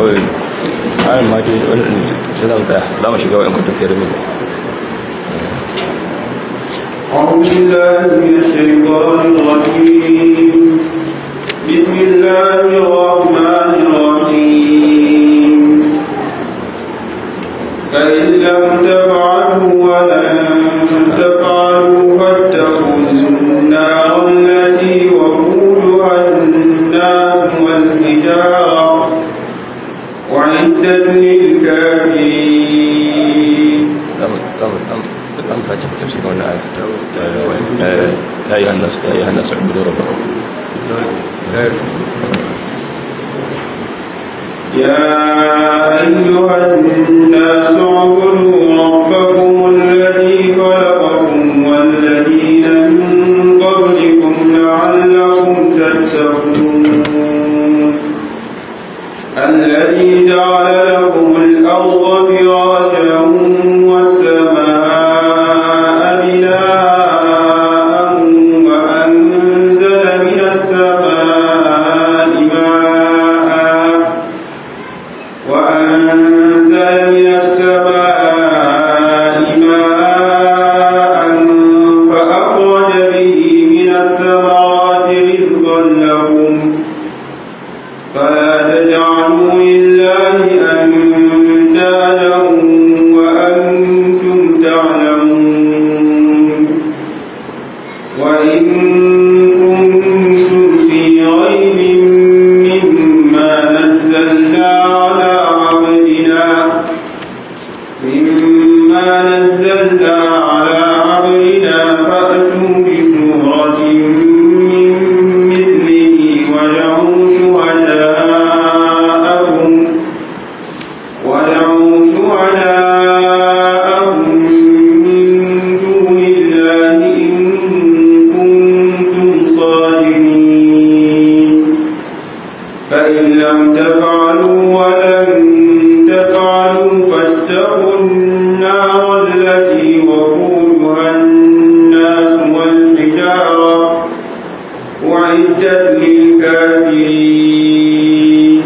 kawai ayin ma dai wani shi zan tsaya za mu shiga wa'in kuntun fiye da أعوذ بالله من الشيطان الرجيم بسم الله الرحمن الرحيم فإن لم تفعلوا ولن تفعلوا فاتقوا النار التي وقودها الناس والحجارة وعدت للكافرين za mu sake tafsirin wannan aya ya yi hannasu ya yi hannasu abudu rabbakum يا أيها الناس اعبدوا ربكم الذي خلقكم والذين من قبلكم لعلكم تتقون الذي جعل لكم الأرض فراشا والسماء بناء وأنزل من السماء ماء وأنزل من السماء ماء فأخرج به من الثمرات رزقا لكم فلا تجعلوا لله أندادا وأنتم تعلمون وإن كنتم في ريب مما نزلنا على عبدنا مما نزلنا على عبدنا فأتوا بسورة من مثله ودعوا شهداءكم ودعوا شهداءكم من دون الله إن كنتم صادقين فإن لم تفعلوا ولن تفعلوا فاتقوا النار التي وقودها الناس والحجارة وعدت للكافرين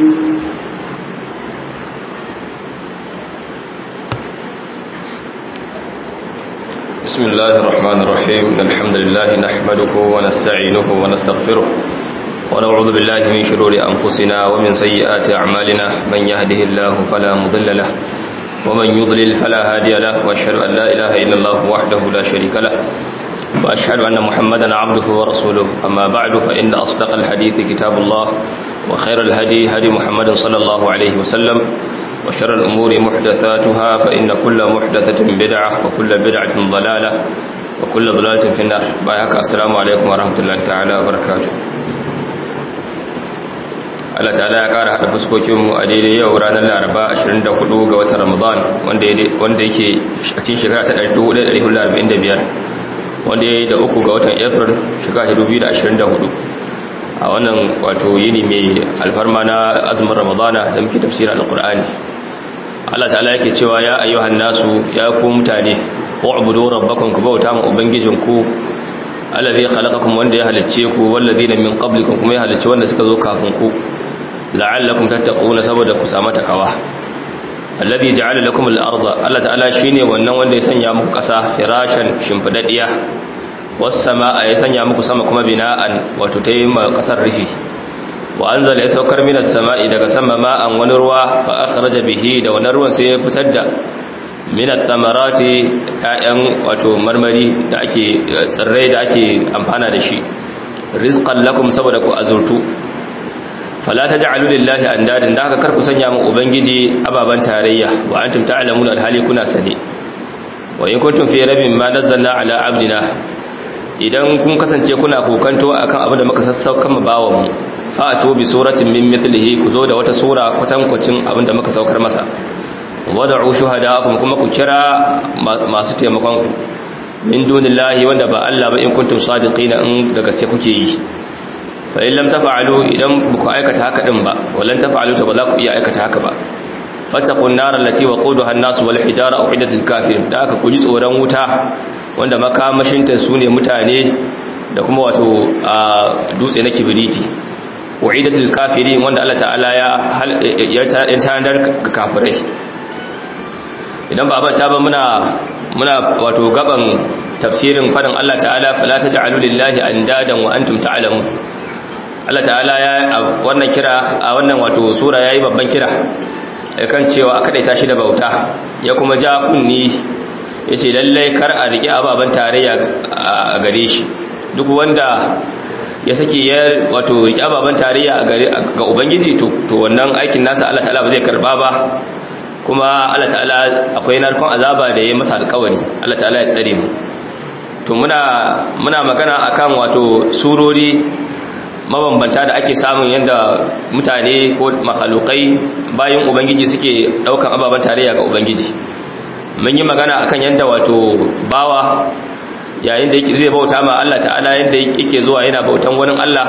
بسم الله الرحمن الرحيم إن الحمد لله نحمده ونستعينه ونستغفره ونعوذ بالله من شرور أنفسنا ومن سيئات أعمالنا من يهده الله فلا مضل له ومن يضلل فلا هادي له وأشهد أن لا إله إلا الله وحده لا شريك له وأشهد أن محمدا عبده ورسوله أما بعد فإن أصدق الحديث كتاب الله وخير الهدي هدي محمد صلى الله عليه وسلم وشر الأمور محدثاتها فإن كل محدثة بدعة وكل بدعة ضلالة وكل ضلالة في النار بايهك السلام عليكم ورحمة الله تعالى وبركاته Allah ta'ala ya ƙara haɗa fuskokinmu a daidai yau ranar laraba 24 ga watan ramadan wanda yake a cikin shekara ta 1445 wanda ya yi da uku ga watan april shekara ta 2024 a wannan wato yini mai alfarma na azumin ramadana da muke tafsirin alkur'ani Allah ta'ala yake cewa ya ayyuhan nasu ya ku mutane wa'budu rabbakum ku bauta ma ubangijinku allazi khalaqakum wanda ya halicce ku wallazina min qablikum kuma ya halicce wanda suka zo kafin ku la'allakum tattaquna saboda ku samu takawa allazi ja'ala lakum al-ardha Allah ta'ala shine wannan wanda ya sanya muku kasa firashan shimfidaddiya was samaa ya sanya muku sama kuma bina'an wato tayi ma kasar rufi wa anzala ya saukar minas sama'i daga sama ma'an wani ruwa fa akhraja bihi da wannan ruwan sai ya fitar da minat tamarati ƴaƴan wato marmari da ake tsirrai da ake amfana da shi rizqan lakum saboda ku azurtu fala taj'alu lillahi andadan da haka karku sanya mu ubangiji ababan tarayya wa antum ta'lamuna alhali kuna sane wa in kuntum fi rabbin ma nazzalna ala abdina idan kun kasance kuna kokanto akan abin da muka sassauka mu bawan mu fa'atu bi suratin min mithlihi ku zo da wata sura kwatankwacin abin da muka saukar masa wad'u shuhada'akum kuma ku kira masu taimakon ku min dunillahi wanda ba Allah ba in kuntum sadiqina in da gaske kuke yi fa in lam taf'alu idan ku aikata haka din ba wallan taf'alu to ba za ku iya aikata haka ba fattaqun nar allati waquduha an-nas wal hijara uhidat lil kafirin da aka ku ji tsoron wuta wanda makamashin ta sune mutane da kuma wato dutse na kibiriti wa'idatul kafirin wanda Allah ta'ala ya ya tanadar ga kafirai idan ba ta ba muna muna wato gaban tafsirin fadin Allah ta'ala fala taj'alu lillahi andadan wa antum ta'lamun Allah ta'ala ya wannan kira a wannan wato sura yayi babban kira kan cewa a kadaita shi da bauta ya kuma ja kunni yace lalle kar a riki ababan tarayya a gare shi duk wanda ya sake ya wato riki ababan tarayya ga ubangiji to wannan aikin nasa Allah ta'ala ba zai karba ba kuma Allah ta'ala akwai narkon azaba da ya masa alkawari Allah ta'ala ya tsare mu to muna muna magana akan wato surori mabambanta da ake samun yadda mutane ko makhalukai bayan ubangiji suke daukan ababen tarayya ga ubangiji mun yi magana akan yadda wato bawa yayin da yake zai bauta ma Allah ta'ala yadda yake zuwa yana bautan wani Allah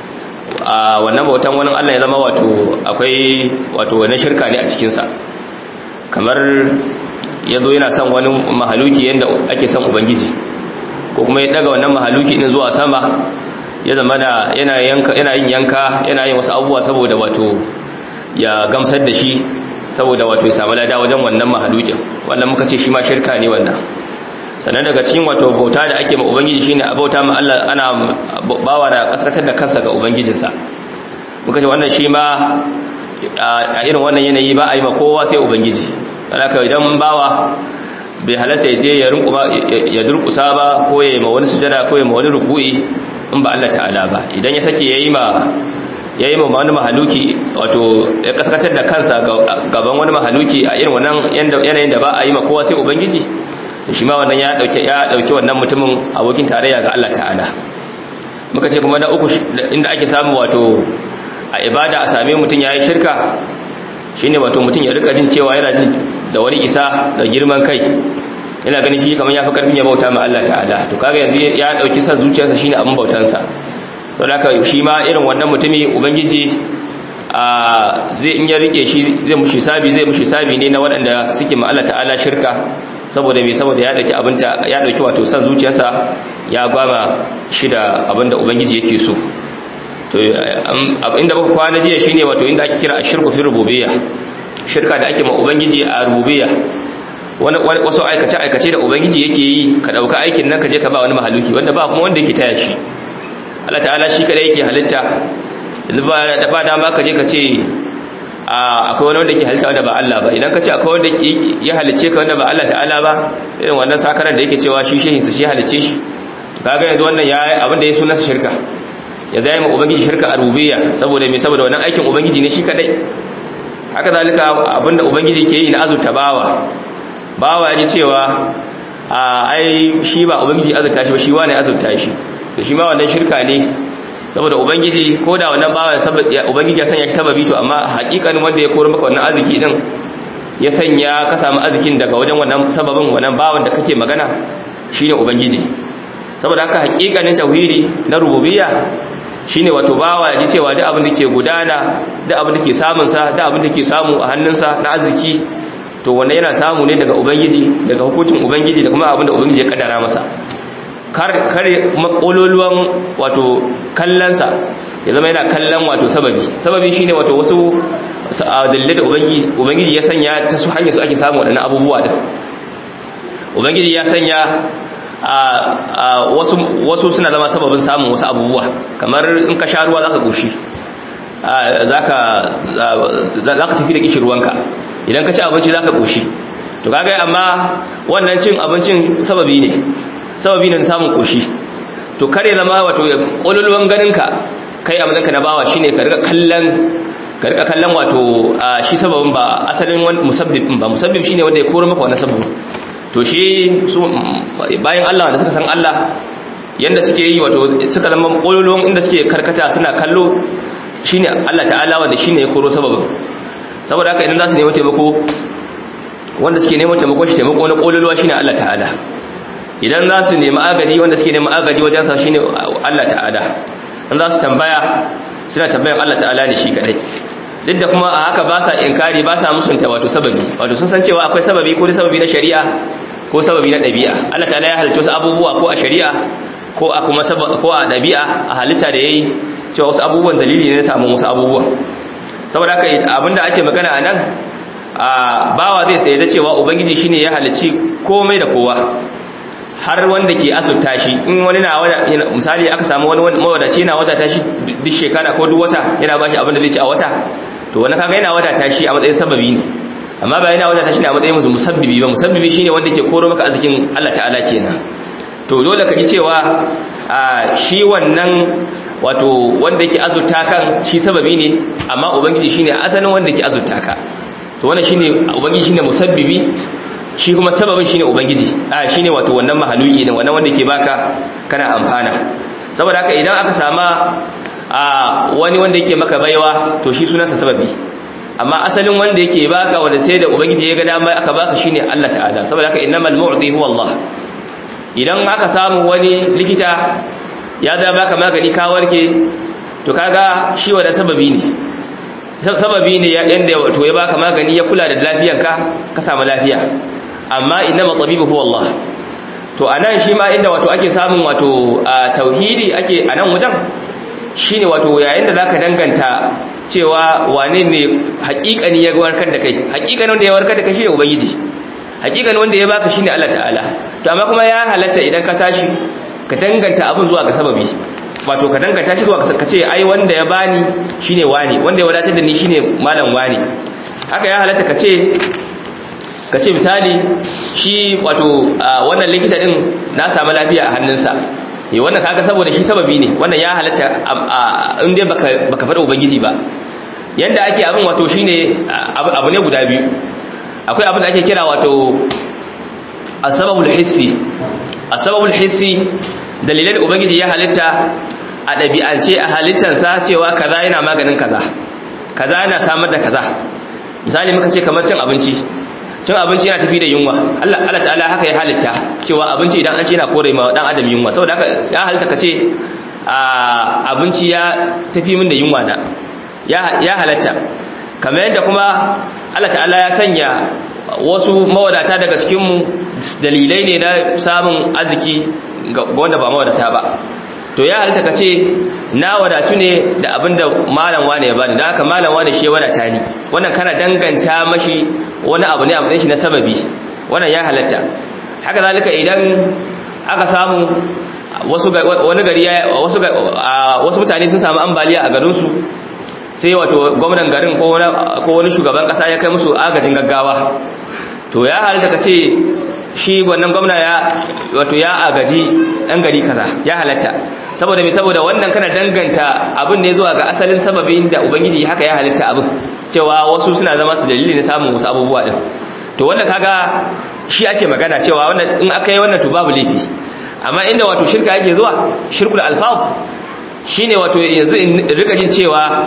a wannan bautan wani Allah ya zama wato akwai wato wani shirka ne a cikinsa kamar ya zo yana son wani mahaluki yadda ake son ubangiji ko kuma ya daga wannan mahaluki din zuwa sama ya zama da yana yin yanka yana yin wasu abubuwa saboda wato ya gamsar da shi saboda wato ya samu lada wajen wannan mahalukin wannan muka ce shi ma shirka ne wannan sannan daga cikin wato bauta da ake ma ubangiji shine a bauta ma Allah ana bawa da kaskatar da kansa ga ubangijinsa muka ce wannan shi ma a irin wannan yanayi ba a yi ma kowa sai ubangiji alaka idan bawa bai halatta ya je ya durkusa ba ko ya yi ma wani sujada ko ya ma wani ruku'i in ba Allah ta'ala ba idan ya sake yayi ma yayi ma wani mahaluki wato ya kaskatar da kansa gaban wani mahaluki a irin wannan yanayin da ba a yi ma kowa sai ubangiji shi ma wannan ya dauke ya dauki wannan mutumin abokin tarayya ga Allah ta'ala muka ce kuma na uku inda ake samu wato a ibada a same mutum yayi shirka shine wato mutum ya rika jin cewa yana jin da wani isa da girman kai yana ganin shi kamar ya fi karfin ya bauta ma Allah ta'ala to kaga yanzu ya dauki san zuciyarsa shine abin bautansa to haka shi ma irin wannan mutumi ubangiji a zai in ya rike shi zai mushi sabi zai mushi sabi ne na waɗanda suke ma Allah ta'ala shirka saboda me saboda ya dauki abinta ya dauki wato san zuciyarsa ya gwama shi da abinda ubangiji yake so to inda muka kwana jiya shine wato inda ake kira ashirku fi rububiyya shirka da ake ma ubangiji a rububiyya wasu aikace-aikace da ubangiji yake yi ka dauka aikin nan ka je ka ba wani mahaluki wanda ba kuma wanda yake taya shi Allah ta'ala shi kadai yake halitta yanzu ba da ba dama ka je ka ce akwai wani wanda yake halitta wanda ba Allah ba idan ka ce akwai wanda ya halice ka wanda ba Allah ta'ala ba irin wannan sakaran da yake cewa shi shehin sa shi halice shi kaga yanzu wannan ya abin da ya sunan shirka ya zai ma ubangiji shirka a rububiyya saboda me saboda wannan aikin ubangiji ne shi kadai haka zalika abinda ubangiji ke yi na azurta bawa bawa ya ji cewa a ai shi ba ubangiji azurta shi ba shi wane azurta shi to shi ma wannan shirka ne saboda ubangiji ko da wannan bawa ubangiji ya sanya shi sababi to amma hakikanin wanda ya koro maka wannan arziki din ya sanya ka samu arzikin daga wajen wannan sababin wannan bawan da kake magana shine ubangiji saboda haka hakikanin tauhidi na rububiyya shine wato bawa ya ji cewa duk abin da ke gudana duk abin da ke samun sa duk abin da ke samu a hannunsa na arziki to wannan yana samu ne daga ubangiji daga hukuncin ubangiji da kuma abin da ubangiji ya kaddara masa kar kare makololuwan wato kallansa ya zama yana kallon wato sababi sababi shine wato wasu dalilai da ubangiji ubangiji ya sanya ta su hanyar su ake samu wadannan abubuwa da ubangiji ya sanya a wasu wasu suna zama sababin samun wasu abubuwa kamar in ka sha ruwa zaka goshi zaka zaka tafi da kishirwanka idan ka ci abinci zaka koshi to kaga amma wannan cin abincin sababi ne sababi ne samun koshi to kare zama wato kololuwan ganinka kai a mazanka na bawa shine ka rika kallon ka rika kallon wato shi sababin ba asalin wani musabbib ba musabbib shine wanda ya koro maka wannan sababin to shi su bayan Allah da suka san Allah yanda suke yi wato suka zama kololuwan inda suke karkata suna kallo shine Allah ta'ala wanda shine ya koro sababin saboda haka idan za su nemi taimako wanda suke neman taimako shi taimako na kololuwa shine Allah ta'ala idan za su nemi agaji wanda suke neman agaji wajen sa shine Allah ta'ala in za su tambaya suna tambayan Allah ta'ala ne shi kadai duk da kuma a haka ba sa inkari ba sa musunta wato sababi wato sun san cewa akwai sababi ko sababi na shari'a ko sababi na ɗabi'a Allah ta'ala ya halitta wasu abubuwa ko a shari'a ko a kuma ko a ɗabi'a a halitta da yayi cewa wasu abubuwan dalili ne na samun wasu abubuwa saboda haka abinda ake magana a nan a bawa zai tsaye da cewa ubangiji shine ya halicci komai da kowa har wanda ke azurta shi in wani na wada misali aka samu wani mawadaci yana wadata shi duk shekara ko duk wata yana bashi abin da zai ci a wata to wani kaga yana wadata shi a matsayin sababi ne amma ba yana wadata shi ne a matsayin musu musabbibi ba musabbibi shine wanda ke koro maka arzikin Allah ta'ala kenan to dole ka ji cewa shi wannan wato wanda yake azurta kan shi sababi ne amma ubangiji shine asalin wanda yake azurta ka to wannan shine ubangiji shine musabbibi shi kuma sababin shine ubangiji a shine wato wannan mahaluki din wannan wanda yake baka kana amfana saboda haka idan aka sama a wani wanda yake maka baiwa to shi sunansa sababi amma asalin wanda yake baka wanda sai da ubangiji ya ga dama aka baka shine Allah ta'ala saboda haka innamal mu'ti huwa Allah idan aka samu wani likita ya da baka magani ka warke to kaga shi wanda sababi ne sababi ne yanda to ya baka magani ya kula da lafiyanka ka samu lafiya amma innama tabibu huwa Allah to anan shi ma inda wato ake samun wato tauhidi ake anan wajen shine wato yayin da zaka danganta cewa wane ne hakikani ya warkar da kai hakikanin wanda ya warkar da kai shine ubangiji hakikanin wanda ya baka shine Allah ta'ala to amma kuma ya halatta idan ka tashi ka danganta abin zuwa ga sababi wato ka danganta shi zuwa ka ce ai wanda ya bani shine wani wanda ya wadatar da ni shine malam wani haka ya halatta ka ce ka ce misali shi wato wannan likita din na samu lafiya a hannunsa eh wannan kaga saboda shi sababi ne wannan ya halatta in dai baka baka fara ubangiji ba yanda ake abin wato shine abu ne guda biyu akwai abin da ake kira wato asbabul hissi asbabul hissi dalilan da ubangiji ya halitta a ɗabi'ance a halittansa cewa kaza yana maganin kaza kaza yana samar da kaza misali muka ce kamar cin abinci cin abinci yana tafi da yunwa Allah Allah ta'ala haka ya halitta cewa abinci idan an ce yana kore ma dan adam yunwa saboda haka ya halitta kace abinci ya tafi min da yunwa na ya halatta kamar yadda kuma Allah ta'ala ya sanya wasu mawadata daga cikin mu dalilai ne na samun arziki ga wanda ba mawadata ba to ya halitta ka ce na wadatu ne da abinda malam wane ya bani don haka malam wane shi ya wadata ni wannan kana danganta mashi wani abu ne a matsayin shi na sababi wannan ya halatta haka zalika idan aka samu wasu wani gari wasu wasu mutane sun samu ambaliya a garin su sai wato gwamnan garin ko wani shugaban kasa ya kai musu agajin gaggawa to ya halitta ka ce shi wannan gwamna ya wato ya agaji ɗan gari kaza ya halatta saboda mai saboda wannan kana danganta abin ne zuwa ga asalin sababin da ubangiji haka ya halitta abin cewa wasu suna zama su dalili ne samun wasu abubuwa din to wannan kaga shi ake magana cewa wannan in aka yi wannan to babu laifi amma inda wato shirka yake zuwa shirkul alfab shine wato yanzu in rika jin cewa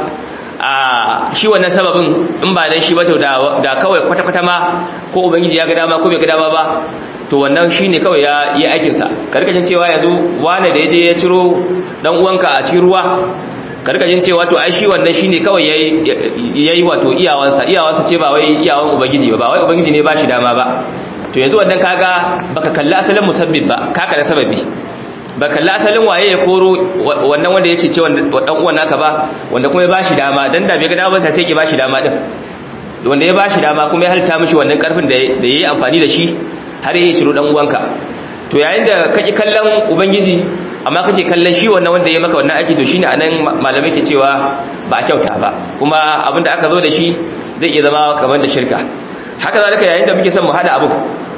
a shi wannan sababin in ba dan shi ba to da kawai kwata-kwata ma ko ubangiji ya ga dama ko bai ga dama ba to wannan shine kawai ya yi aikin sa karkashin cewa yanzu wani da yaje ya ciro dan uwanka a cikin ruwa karkashin cewa to ai shi wannan shine kawai yayi yayi wato iyawansa iyawansa ce ba wai iyawan ubangiji ba ba wai ubangiji ne ba shi dama ba to yanzu wannan kaga baka kalli asalin musabbib ba ka kalla sababi ba kalli asalin waye ya koro wannan wanda ya cece dan uwan naka ba wanda kuma ya bashi dama dan da bai ga dama ba sai ya bashi dama din wanda ya bashi dama kuma ya halitta mishi wannan karfin da da yayi amfani da shi har ya shiro dan uwanka to yayin da kake kallon ubangiji amma kake kallon shi wannan wanda ya maka wannan aiki to shine anan malamai ke cewa ba a kyauta ba kuma abinda aka zo da shi zai iya zama kamar da shirka haka zalika yayin da muke son mu hada abu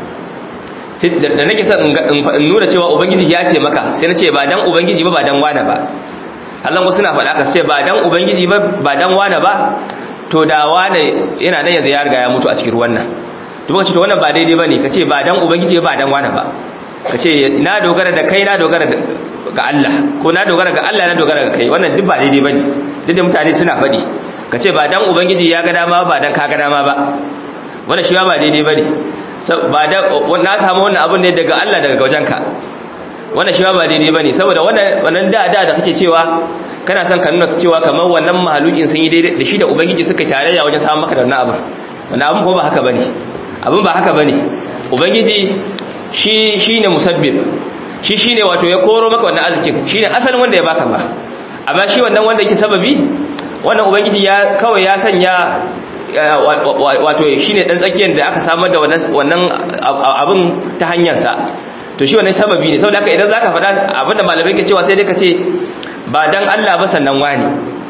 da nake son in nuna cewa ubangiji ya ce maka sai na ce ba dan ubangiji ba ba dan wane ba Allah wasu na faɗa ka sai ba dan ubangiji ba ba dan wane ba to da wane yana nan yanzu ya riga ya mutu a cikin ruwan nan to muka ce to wannan ba daidai bane ka ce ba dan ubangiji ba dan wane ba ka ce na dogara da kai na dogara ga Allah ko na dogara ga Allah na dogara ga kai wannan duk ba daidai bane duk da mutane suna faɗi ka ce ba dan ubangiji ya ga dama ba dan ka ga dama ba wannan shi ba daidai bane ba da na samu wannan abin ne daga Allah daga wajenka wannan shi ba daidai bane saboda wannan wannan da da da kake cewa kana son ka nuna cewa kamar wannan mahalukin sun yi daidai da shi da ubangiji suka tarayya wajen samun maka da wannan abin wannan abin ko ba haka bane abin ba haka bane ubangiji shi shine musabbib shi shine wato ya koro maka wannan arzikin shine asalin wanda ya baka ba amma shi wannan wanda yake sababi wannan ubangiji ya kawai ya sanya wato shine dan tsakiyar da aka samar da wannan abin ta hanyar sa to shi wannan sababi ne saboda haka idan zaka faɗa abinda malamai ke cewa sai dai ka ce ba dan Allah ba sannan wani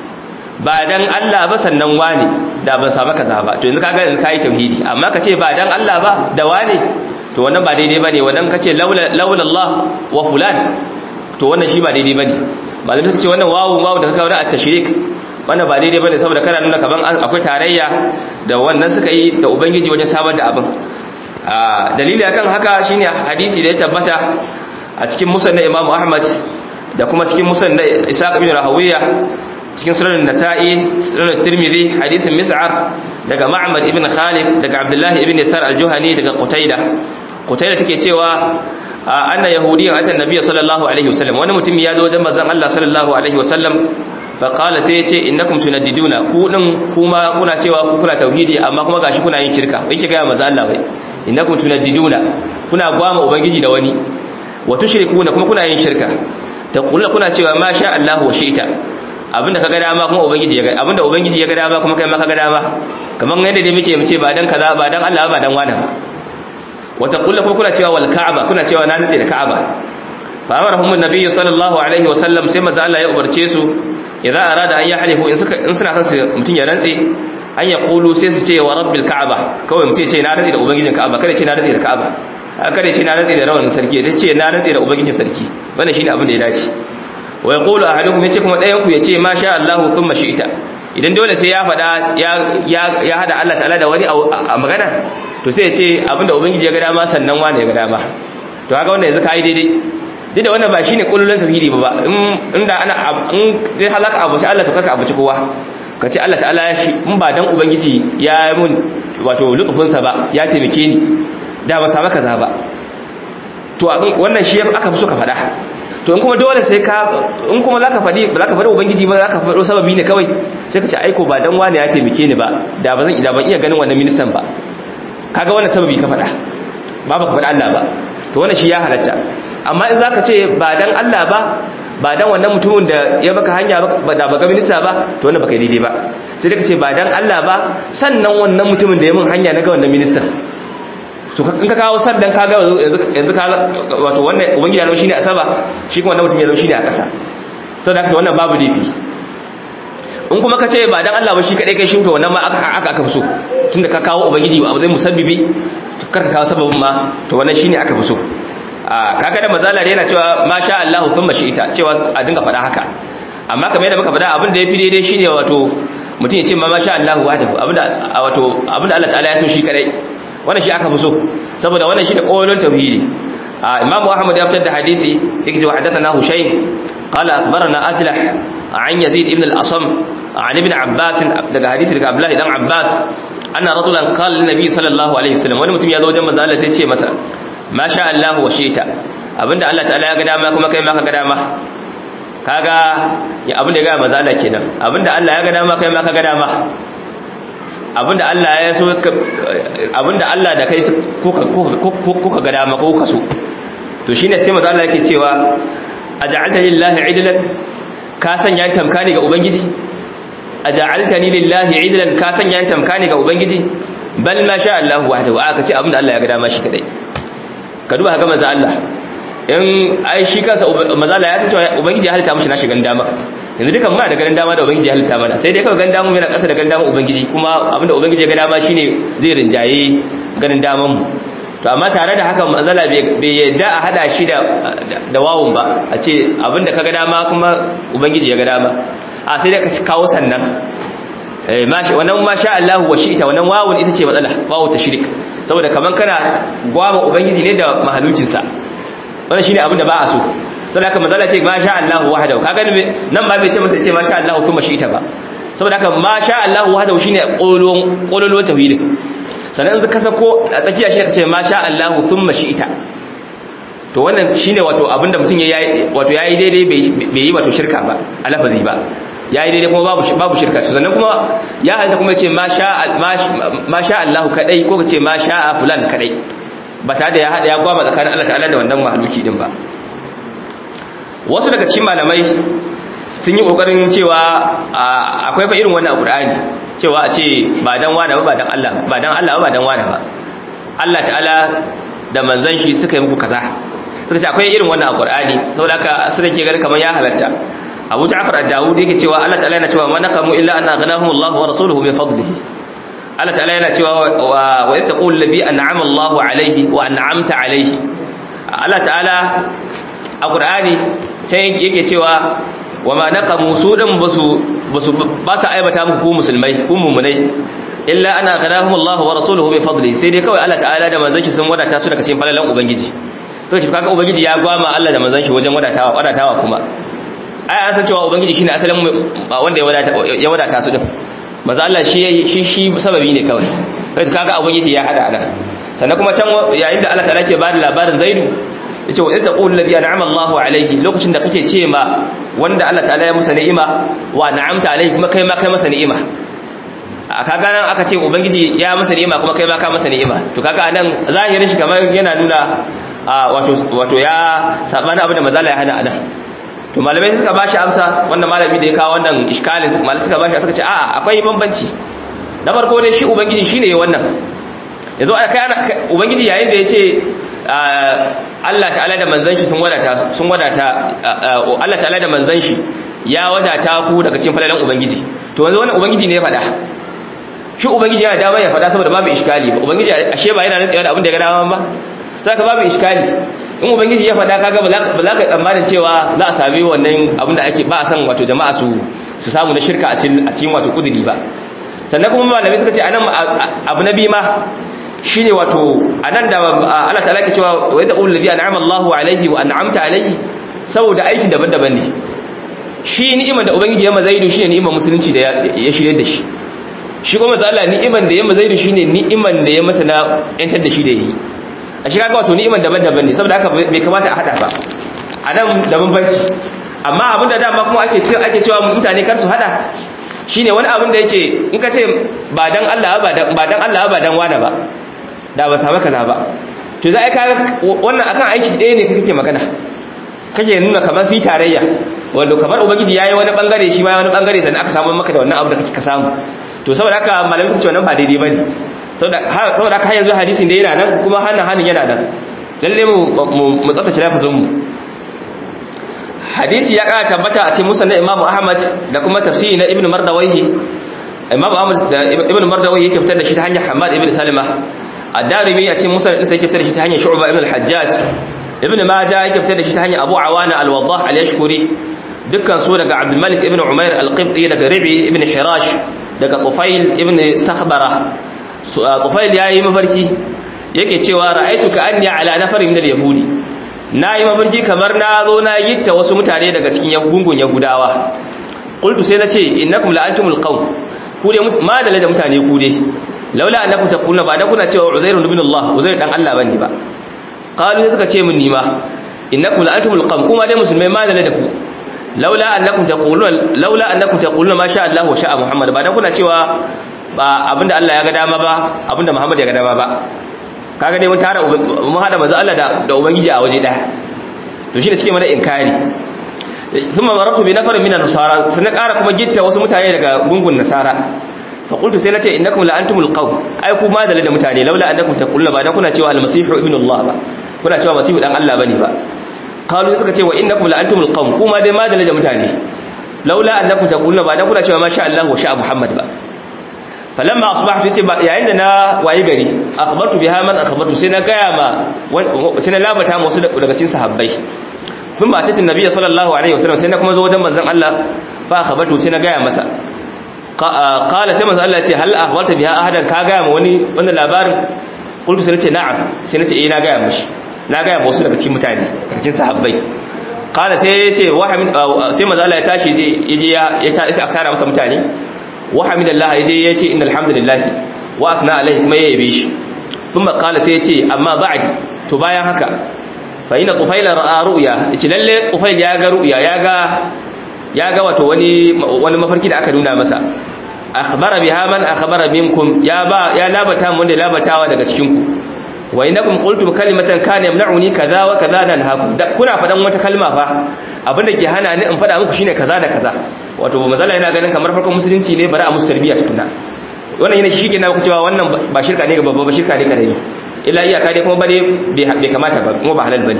ba dan Allah ba sannan wani da ban samu kaza ba to yanzu kaga yanzu kai tauhidi amma ka ce ba dan Allah ba da wani to wannan ba daidai bane wannan kace laula laula Allah wa fulan to wannan shi ba daidai bane malamai suka ce wannan wawu wawu da kaga wannan at-tashrik wannan ba daidai bane saboda kana nuna kaman akwai tarayya da wannan suka yi da ubangiji wajen samar da abin dalili akan haka shine hadisi da ya tabbata a cikin musnad Imam Ahmad da kuma cikin musnad Ishaq ibn Rahawiya cikin sunan Nasa'i sunan Tirmidhi hadisin Mis'ar daga Ma'mar ibn Khalid daga Abdullah ibn Sar al-Juhani daga Qutaydah Qutaydah take cewa anna yahudiyyan ata annabi sallallahu alaihi wasallam wani mutum ya zo wajen manzon Allah sallallahu alaihi wasallam fa qala sai yace innakum tunaddiduna ku din kuma kuna cewa ku kuna tauhidi amma kuma gashi kuna yin shirka yake ga manzon Allah bai innakum tunaddiduna kuna gwama ubangiji da wani wa tushrikuna kuma kuna yin shirka taquluna kuna cewa ma sha Allah wa shi'ta abinda kaga dama kuma ubangiji ya ga abinda ubangiji ya ga dama kuma kai ma kaga dama kaman yadda dai muke mu ce ba dan kaza ba dan Allah ba dan wani ba wata kulla kuma kuna cewa wal ka'aba kuna cewa na nutse da ka'aba fa amarahum annabi sallallahu alaihi wasallam sai manzo Allah ya umarce su idza arada an yahlifu in suka in suna son su mutun ya rantse an ya qulu sai su ce wa rabbil ka'aba kawai mutun ya ce na rantse da ubangijin ka'aba kada ce na rantse da ka'aba kada ce na rantse da rawanin sarki da ce na rantse da ubangijin sarki wannan shine abin da ya dace wa yaqulu ahadukum yace kuma dayan ku yace ma sha Allah thumma shi'ta idan dole sai ya faɗa ya hada Allah ta'ala da wani a magana to sai ya ce abinda ubangiji ya ga dama sannan wani ya ga dama to haka wanda yanzu kai daidai duk da wannan ba shine kullun tauhidi ba inda ana in zai halaka abu sai Allah to karka abuci kowa ka ce Allah ta'ala ya shi in ba dan ubangiji ya mun wato lutufin sa ba ya taimake ni da ba sa maka za ba to wannan shi aka fi so ka faɗa to in kuma dole sai ka in kuma zaka fadi ba zaka fadi ubangiji ba zaka fado sababi ne kawai sai ka ce aiko ba dan wani ya taimake ni ba da ba zan da ban iya ganin wannan ministan ba kaga wannan sababi ka fada ba baka fada Allah ba to wannan shi ya halatta amma in zaka ce ba dan Allah ba ba dan wannan mutumin da ya baka hanya ba da baka minista ba to wannan baka daidai ba sai da ka ce ba dan Allah ba sannan wannan mutumin da ya mun hanya na ga wannan ministan so in ka kawo sandan ka ga yanzu ka wato wannan ubangiji ya zama shine a sama shi kuma wannan mutum ya zama shine a ƙasa saboda haka wannan babu laifi in kuma ka ce ba dan Allah ba shi kadai kai shi to wannan ma aka aka fi so tunda ka kawo ubangiji a zai musabbibi to kar ka kawo sababin ma to wannan shine aka fi so a kaga da mazala da yana cewa ma sha Allah thumma shi'ita cewa a dinga faɗa haka amma kamar yadda muka faɗa abin da yafi daidai shine wato mutum ya ce ma sha Allah wahdahu abinda wato abinda Allah ta'ala ya so shi kadai wannan shi aka fi so saboda wannan shi da ƙolon tauhidi imam ahmad ya fitar da hadisi yake cewa hadathana hushayn qala akhbarana ajlah an yazid ibn al-asam an ibn abbas daga hadisi daga abdullah dan abbas anna rajulan qala lin nabi sallallahu alaihi wasallam wani mutum ya zo wajen manzo Allah sai ya ce masa ma sha Allah wa shi'ta abinda Allah ta'ala ya ga dama kuma kai ma ka ga dama kaga ya abinda ya ga manzo Allah kenan abinda Allah ya ga dama kai ma ka ga dama abinda Allah ya so abinda Allah da kai kuka ga dama ko kaso to shine sai manzo Allah yake cewa aj'alta lillahi idlan ka sanya tamkani ga ubangiji aj'altani lillahi idlan ka sanya tamkani ga ubangiji bal ma sha Allah wahdahu aka ce abinda Allah ya ga dama shi kadai ka duba ga manzo Allah in ai shi kansa manzo Allah ya ce cewa ubangiji ya halitta mishi na shigan dama yanzu dukan muna da ganin dama da ubangiji ya halitta mana sai dai kawai ganin dama yana ƙasa da ganin dama ubangiji kuma abinda ubangiji ya ga dama shine zai rinjaye ganin daman mu to amma tare da haka manzala bai yadda a hada shi da da wawun ba a ce abinda ka ga dama kuma ubangiji ya ga dama a sai dai ka kawo sannan eh mashi wannan ma sha Allah wa shi'ta wannan wawun ita ce matsala wawu ta shirik saboda kaman kana gwama ubangiji ne da mahalukinsa wannan shine abinda ba a so saboda haka manzala ce ma sha Allah wahdahu kaga nan ba bai ce masa ce ma sha Allah kuma shi ita ba saboda haka ma sha Allah wahdahu shine qolon qolon tauhidin sannan in ka sako a tsakiya shi ka ce ma sha Allah thumma shi ita to wannan shine wato abinda mutum yayi wato yayi daidai bai yi wato shirka ba a lafazi ba yayi daidai kuma babu babu shirka to sannan kuma ya hanta kuma ce ma sha ma sha Allah kadai ko ka ce ma sha fulan kadai ba tare da ya hada ya gwaba tsakanin Allah ta'ala da wannan mahaluki din ba wasu daga cikin malamai sun yi kokarin cewa akwai fa irin wannan Qur'ani cewa a ce ba dan wani ba ba dan Allah ba dan Allah ba dan wani ba Allah ta'ala da manzon shi suka yi muku kaza suka ce akwai irin wannan Qur'ani saboda haka suka ke ganin kamar ya halarta Abu Ja'far ad-Dawudi yake cewa Allah ta'ala yana cewa man naqamu illa an aghnahum Allah wa rasuluhu bi fadlihi Allah ta'ala yana cewa wa yattaqul ladhi an'ama Allah alayhi wa an'amta alayhi Allah ta'ala a Qur'ani sai yake cewa wa ma naqamu su din basu basu ba su aibata muku ku musulmai ku mu'minai illa ana ghanahum Allah wa rasuluhu bi fadli sai dai kawai Allah ta'ala da manzon shi sun wadata su daga cikin falalan ubangiji to shi kaga ubangiji ya gwama Allah da manzon shi wajen wadatawa wadatawa kuma ai an san cewa ubangiji shine asalin wanda ya wadata ya wadata su din manzo Allah shi shi shi sababi ne kawai sai kaga ubangiji ya hada nan sannan kuma can yayin da Allah ta'ala ke bada labarin Zaidu yace wa idza qul ladhi an'ama Allahu alayhi lokacin da kake ce ma wanda Allah ta'ala ya musa ni'ima wa na'amta alayhi kuma kai ma kai masa ni'ima a kaga nan aka ce ubangiji ya masa ni'ima kuma kai ma ka masa ni'ima to kaga nan zahirin shi kamar yana nuna wato wato ya sabana abin da mazala ya hana anan to malamai suka bashi amsa wannan malami da ya kawo wannan iskalin malamai suka bashi suka ce a'a akwai bambanci na farko dai shi ubangiji shine wannan yanzu kai ubangiji yayin da yace Allah ta'ala da manzon shi sun wadata sun wadata Allah ta'ala da manzon shi ya wadata ku daga cikin falalan ubangiji to yanzu wannan ubangiji ne ya faɗa shi ubangiji yana dama ya faɗa saboda babu iskali ba ubangiji ashe ba yana rantsewa da abin da ya ga dama ba saka babu iskali in ubangiji ya faɗa kaga ba za ka tsammanin cewa za a sami wannan abin da ake ba a san wato jama'a su su samu na shirka a cikin wato kuduri ba sannan kuma malamai suka ce anan abu na biyu ma shine wato anan da Allah ta'ala ke cewa wa yadda ladhi an'ama Allahu alaihi wa an'amta alaihi saboda aiki daban-daban ne shi ni'imar da ubangiji ya mazaidu shine ni'imar musulunci da ya shirye da shi shi kuma Allah ni'imar da ya mazaidu shine ni'imar da ya masa na yantar da shi da yi a shi kaga wato ni'imar daban-daban ne saboda haka bai kamata a hada ba anan da bambanci amma abin da dama kuma ake cewa ake cewa mutane kar su hada shine wani abin da yake in ka ce ba dan Allah ba dan ba dan Allah ba dan wani ba da ba samu kaza ba to za a ka wannan akan aiki ɗaya ne kake magana kake nuna kamar su tarayya wanda kamar ubangiji yayi wani bangare shi ma wani bangare sannan aka samu maka da wannan abu da kake ka samu to saboda haka malamai suka ce wannan ba daidai bane saboda saboda haka yanzu hadisin da yana nan kuma hannun hannun yana nan lalle mu mu tsaftace lafazin mu hadisi ya kara tabbata a cikin musnad Imam Ahmad da kuma tafsiri na Ibn Mardawayhi Imam Ahmad da Ibn Mardawayhi yake fitar da shi ta hanyar Hamad ibn Salima ad-Darimi a cikin musnad ɗinsa yake fitar da shi ta hanyar Shu'ba ibn al-Hajjaj Ibn Majah yake fitar da shi ta hanyar Abu Awana al-Waddah al-Yashkuri dukkan su daga Abdul Malik ibn Umair al-Qibti daga Rabi ibn Hirash daga Tufail ibn Sakhbara Tufail yayi mafarki yake cewa ra'aytu ka anni ala nafarin min al-yahudi nayi mafarki kamar na zo na yitta wasu mutane daga cikin gungun yahudawa qultu sai nace innakum la'antumul qawm ku dai ma da da mutane ku dai laula annakum taquluna ba dan kuna cewa uzair ibn Allah uzair dan Allah bane ba qalu sai suka ce min nima innakum la'antumul qawm kuma dai musulmai ma da da ku laula annakum taquluna laula annakum taquluna ma sha Allah wa sha Muhammad ba dan kuna cewa ba abinda Allah ya ga dama ba abinda Muhammad ya ga dama ba kaga dai mun tara mun hada manzo Allah da da ubangiji a waje daya to shi da suke mana inkari thumma maratu bi nafarin min an-nasara sai ƙara kuma gitta wasu mutane daga gungun nasara fa qultu sai nace innakum la antumul qawm ai ku ma da mutane laula annakum taquluna ba dan kuna cewa al-masihu ibnu Allah ba kuna cewa masihu dan Allah bane ba qalu suka ce wa innakum la antumul qawm kuma dai ma da mutane laula annakum taquluna ba dan kuna cewa ma sha Allah wa sha Muhammad ba falamma asbahtu yace yayin da na wayi gari akhbartu biha man akhbartu sai na gaya ma sai na labata musu daga cikin sahabbai sun ba tatin nabiyyi sallallahu alaihi wasallam sai na kuma zo wajen manzon Allah fa akhbartu sai na gaya masa qala sai manzon Allah ya ce hal akhbarta biha ahadan ka gaya ma wani wannan labarin qultu sai nace na'am sai nace eh na gaya mishi na gaya ma wasu daga cikin mutane daga cikin sahabbai qala sai ya ce wa sai manzon Allah ya tashi yaje ya ya ta isa akara masa mutane wa hamidallah yaje yace innal hamdalillah wa akna alaihi kuma yabe shi kuma kala sai yace amma ba'di to bayan haka fa ina tufaila ra'a ru'ya yace lalle tufail ya ga ru'ya ya ga ya ga wato wani wani mafarki da aka nuna masa akhbara biha man akhbara minkum ya ba ya labata mun da labatawa daga cikin ku wa innakum qultum kalimatan kana yamna'uni kaza wa kaza nan haku kuna fadan wata kalma fa abinda ke hana ni in faɗa muku shine kaza da kaza wato mazala yana ganin kamar farkon musulunci ne bari a musu tarbiyya tukuna wannan yana shi ke na cewa wannan ba shirka ne ga babba ba shirka ne karami illa iyaka dai kuma bane bai kamata ba kuma ba halal bane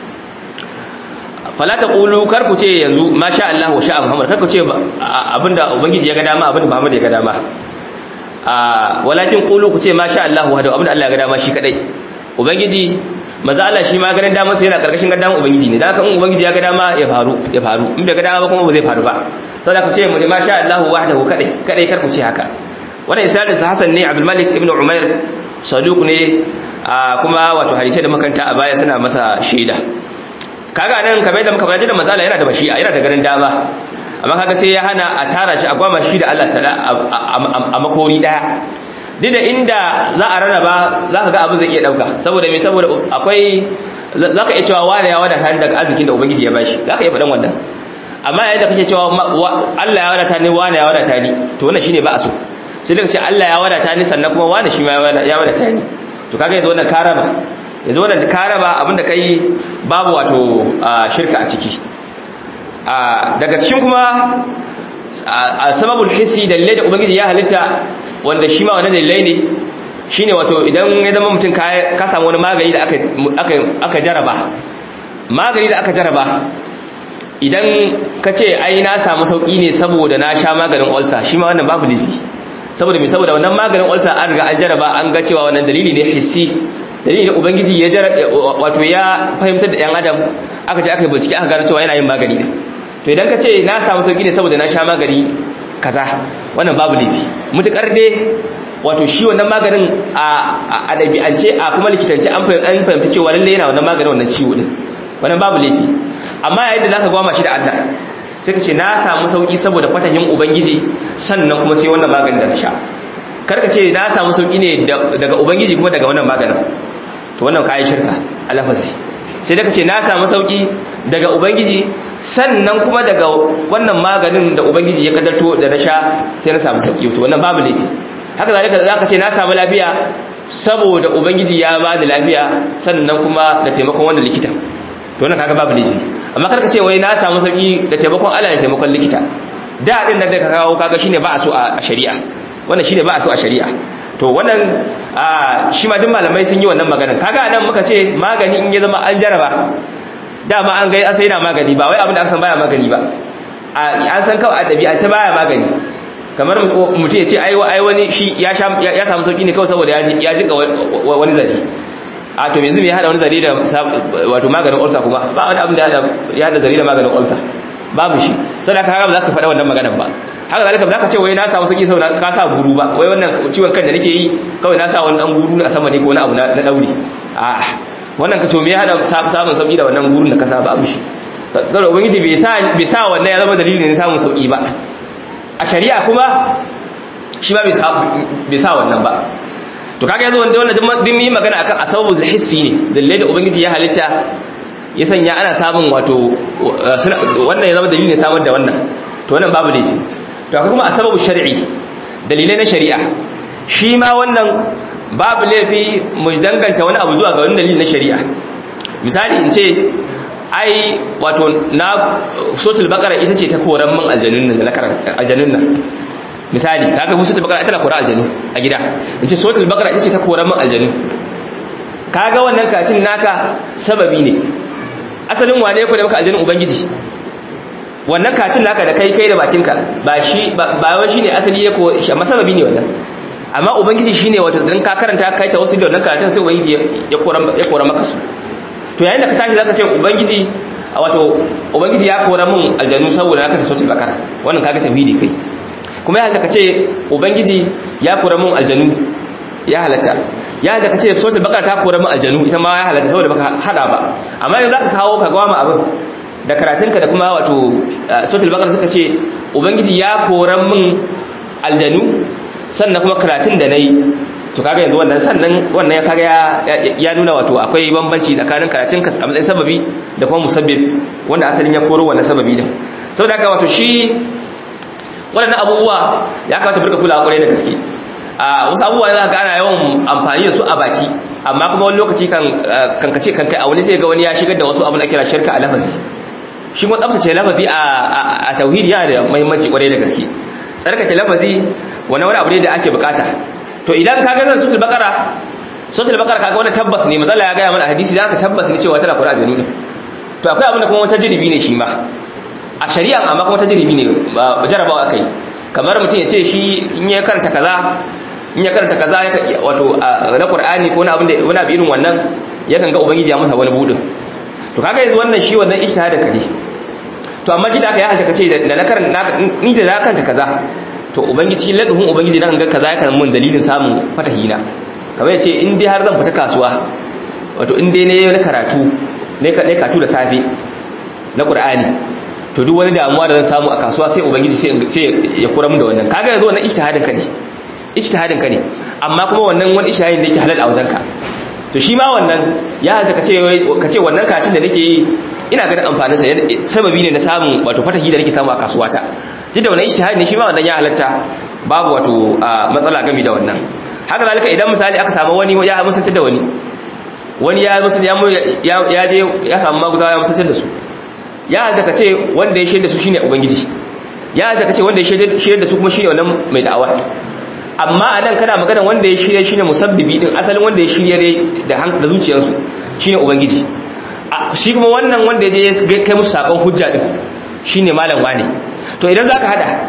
fala taqulu kar ku ce yanzu masha Allah wa sha'a Muhammad kar ku ce abinda ubangiji ya ga dama abinda Muhammad ya ga dama a walakin qulu ku ce masha Allah wa abinda Allah ya ga dama shi kadai ubangiji maza Allah shi ma ganin damar sai yana karkashin gadan ubangiji ne dan haka in ubangiji ya ga dama ya faru ya faru in bai ga dama ba kuma ba zai faru ba saboda ku ce mu ma sha Allah wahdahu kadai kadai kar ku ce haka wannan isnadin sa Hassan ne Abdul Malik ibn Umair saduq ne kuma wato hadisi da makanta a baya suna masa shaida kaga nan kamar da muka bayar da maza Allah yana da bashi'a yana da ganin dama amma kaga sai ya hana a tara shi a gwama shi da Allah ta'ala a makori daya duk da inda za a rarraba za ka ga abin zai iya ɗauka saboda mai saboda akwai za ka iya cewa wane ya wadata daga arzikin da ubangiji ya bashi za ka iya faɗan wannan amma yayin da kake cewa Allah ya wadata ni wane ya wadata ni to wannan shine ba a so sai daga ce Allah ya wadata ni sannan kuma wane shi ma ya wadata ni to kaga yanzu wannan karaba yanzu wannan karaba abinda kai babu wato shirka a ciki daga cikin kuma a sababul hissi dalilai da ubangiji ya halitta wanda shi ma wani dalilai ne shi ne wato idan ya zama mutum ka samu wani magani da aka jaraba magani da aka jaraba idan ka ce ai na samu sauƙi ne saboda na sha maganin olsa shi ma wannan babu laifi saboda mai saboda wannan maganin olsa an riga an jaraba an ga cewa wannan dalili ne hissi dalili ne ubangiji ya wato ya fahimtar da yan adam aka je aka yi bincike aka gano cewa yana yin magani ne to idan ka ce na samu sauƙi ne saboda na sha magani kaza wannan babu laifi mutukar dai wato shi wannan maganin a ɗabi'ance a kuma likitance an fahimta cewa lalle yana wannan maganin wannan ciwo din wannan babu laifi amma yayin da zaka gwama shi da Allah sai ka ce na samu sauki saboda kwatahin ubangiji sannan kuma sai wannan maganin da na sha kar ka ce na samu sauki ne daga ubangiji kuma daga wannan maganin to wannan kayan shirka a lafazi sai da ka ce na samu sauki daga ubangiji sannan kuma daga wannan maganin da ubangiji ya kadarto da na sha sai na samu sauki to wannan babu laifi haka zalika za ka ce na samu lafiya saboda ubangiji ya ba da lafiya sannan kuma da taimakon wannan likita to wannan kaga babu laifi amma kar ka ce wai na samu sauki da taimakon Allah da taimakon likita da din da ka kawo kaga shine ba a so a shari'a wannan shine ba a so a shari'a to wannan shi ma duk malamai sun yi wannan maganar kaga anan muka ce magani in ya zama an jaraba dama an gai asai na magani ba wai abin da aka san baya magani ba an san kawai a ɗabi'ance baya magani kamar mutum ya ce ai wani shi ya samu sauki ne kawai saboda ya jika wani zari a to yanzu mai hada wani zari da wato maganin ulsa kuma ba wani abin da ya hada zari da maganin ulsa babu shi sau da haka ba za ka faɗa wannan maganan ba haka zalika ba za ka ce wai na samu sauki sau ka sa guru ba wai wannan ciwon kan da nake yi kawai na sa wani ɗan guru a sama ne ko wani abu na ɗauri a'a wannan ka to me ya hada samun sauki da wannan gurun da ka sa babu shi saboda ubangiji bai sa bai sa wannan ya zama dalilin ne samun sauki ba a shari'a kuma shi ba bai sa wannan ba to kaga yanzu wanda wannan din yi magana akan asbabul hissi ne dalilai da ubangiji ya halitta ya sanya ana samun wato wannan ya zama dalilin samar da wannan to wannan babu laifi to akwai kuma asbabul shar'i dalilai na shari'a shi ma wannan babu laifi mu danganta wani abu zuwa ga wani dalili na shari'a misali in ce ai wato na sotul bakara ita ce ta koran min aljanun nan na karanta aljanun nan misali kaga mu sotul bakara ita na koran aljanu a gida in ce sotul bakara ita ce ta koran min aljanu kaga wannan katin naka sababi ne asalin wane ko da maka aljanun ubangiji wannan katin naka da kai kai da bakinka ba shi ba wai shine asali ya ko amma sababi ne wannan amma ubangiji shine wato dan ka karanta kai ta wasu da wannan karatun sai ubangiji ya kora ya kora maka su to yayin da ka tashi zaka ce ubangiji wato ubangiji ya kora mun aljanu saboda haka ta sautul bakara wannan kaga tauhidi kai kuma ya halatta ka ce ubangiji ya kora mun aljanu ya halatta ya halatta ka ce sautul bakara ta kora mun aljanu ita ma ya halatta saboda baka hada ba amma yanzu zaka kawo ka gwama abin da karatunka da kuma wato sautul bakara suka ce ubangiji ya kora mun aljanu sannan kuma karatun da nayi to kaga yanzu wannan sannan wannan ya kaga ya nuna wato akwai bambanci tsakanin karatun ka a matsayin sababi da kuma musabbib wanda asalin ya koro wannan sababi din saboda haka wato shi waɗannan abubuwa ya kamata burka kula kwarai da gaske a wasu abubuwa za ka ana yawan amfani da su a baki amma kuma wani lokaci kan kan kace kan kai a wani sai ga wani ya shigar da wasu abu da kira shirka a lafazi shi kuma tsaftace lafazi a tauhidi yana da muhimmanci kwarai da gaske tsarkake lafazi wani wani abu ne da ake bukata to idan ka ga zan sutul bakara sutul bakara kaga wani tabbas ne mazalla ya gaya mana hadisi da aka tabbas ne cewa tana kura janu ne to akwai abin da kuma wata jiribi ne shi ma a shari'a amma kuma wata jiribi ne jarabawa akai kamar mutum ya ce shi in ya karanta kaza in ya karanta kaza wato na qur'ani ko na abin da wani abu irin wannan yakan ga ubangiji ya masa wani budin to kaga yanzu wannan shi wannan ijtihad ka ne to amma gida ka ya halta kace da na karanta ni da na karanta kaza to ubangiji ladhun ubangiji nan ga kaza yakan mun dalilin samun fatahina kamar yace in dai har zan fita kasuwa wato in dai ne na karatu ne ka karatu da safe na qur'ani to duk wani damuwa da zan samu a kasuwa sai ubangiji sai ya kura mun da wannan kaga yanzu wannan ijtihadin ka ne ijtihadin ka ne amma kuma wannan wani ijtihadin da yake halal a wajenka to shi ma wannan ya halatta kace kace wannan karatun da nake yi ina ganin amfanin sa sababi ne na samun wato fatahi da nake samu a kasuwata jin da wannan ijtihadi ne shi ma wannan ya halatta babu wato matsala game da wannan haka zalika idan misali aka samu wani ya musantar da wani wani ya musantar ya je ya samu maguzawa ya musantar da su ya halatta kace wanda ya shaida su shine ubangiji ya halatta kace wanda ya shaida da su kuma shine wannan mai da'awa amma a nan kana magana wanda ya shirya shine musabbibi din asalin wanda ya shirya da da zuciyarsu shine ubangiji shi kuma wannan wanda ya je kai musu sakon hujja din shine malam wane to idan zaka hada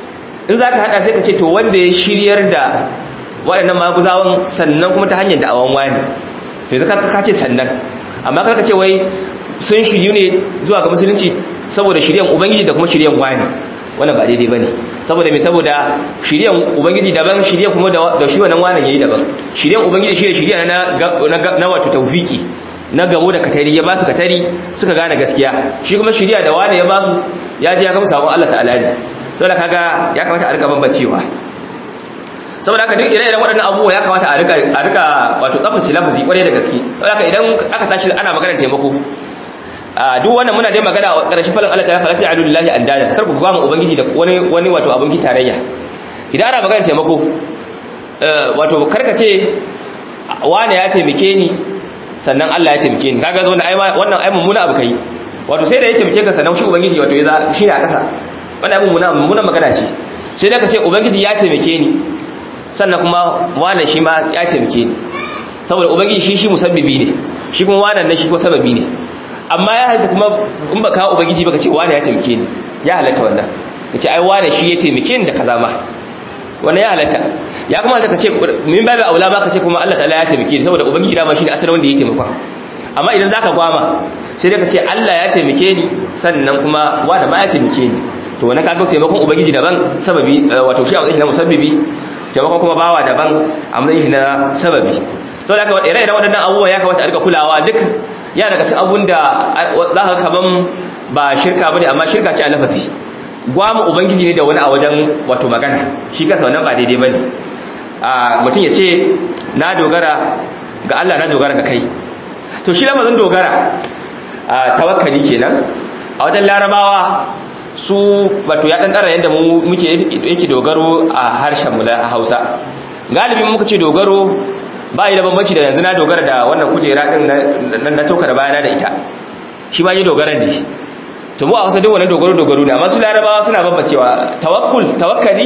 in zaka hada sai ka ce to wanda ya shiryar da waɗannan maguzawan sannan kuma ta hanyar da'awan wani to yanzu ka ce sannan amma kar ka ce wai sun shiryu ne zuwa ga musulunci saboda shiryan ubangiji da kuma shiryan wani wannan ba daidai bane saboda me saboda shiryan ubangiji daban shiryan kuma da shi wannan wannan yayi daban shiryan ubangiji shi ne shirya na na wato tawfiki na gabo da katari ya ba su katari suka gane gaskiya shi kuma shirya da wani ya ba su ya ji ya kama sabon Allah ta'ala ne to da kaga ya kamata a rika bambancewa saboda haka duk ire-iren waɗannan abubuwa ya kamata a rika a rika wato tsaftace lafazi kwarai da gaske saboda haka idan aka tashi ana maganar taimako duk wannan muna dai magana a ƙarshen falon Allah ta fara ta alu lillahi andada kar ku gama ubangiji da wani wani wato abin tarayya idan ana magana taimako wato karka ce wani ya taimake ni sannan Allah ya taimake ni kaga wannan ai wannan ai mummuna abu kai wato sai da ya taimake ka sannan shi ubangiji wato ya shi ne a ƙasa wannan ai mummuna mummuna magana ce sai da ka ce ubangiji ya taimake ni sannan kuma wani shi ma ya taimake ni saboda ubangiji shi shi musabbibi ne shi kuma wannan ne shi ko sababi ne amma ya halatta kuma in ba kawo ubangiji baka ce wani ya taimake ni ya halatta wannan ka ce ai wani shi ya taimake ni da kaza ma wannan ya halatta ya kuma ka ce min babu aula ma ka ce kuma Allah ta'ala ya taimake ni saboda ubangiji dama shine asalin wanda ya taimaka amma idan zaka gwama sai dai ka ce Allah ya taimake ni sannan kuma wani ma ya taimake ni to wannan kaga taimakon ubangiji daban sababi wato shi a matsayin musabbibi taimakon kuma bawa daban a matsayin na sababi saboda haka ire-iren waɗannan abubuwa ya kamata a rika kulawa duk ya daga cin abun da za ka kaman ba shirka ba ne amma shirka ce a lafazi gwamu ubangiji ne da wani a wajen wato magana shi kasa wannan ba daidai ba ne mutum ya ce na dogara ga Allah na dogara ga kai to shi lamazin dogara tawakkali kenan a wajen larabawa su wato ya ɗanɗara yadda muke yake dogaro a harshen mu na hausa galibin muka ce dogaro ba yi da bambanci da yanzu na dogara da wannan kujera din na tauka da bayana da ita shi ma yi dogara ne to mu a wasu duk wani dogaro dogaro ne amma su larabawa suna bambancewa tawakkul tawakkali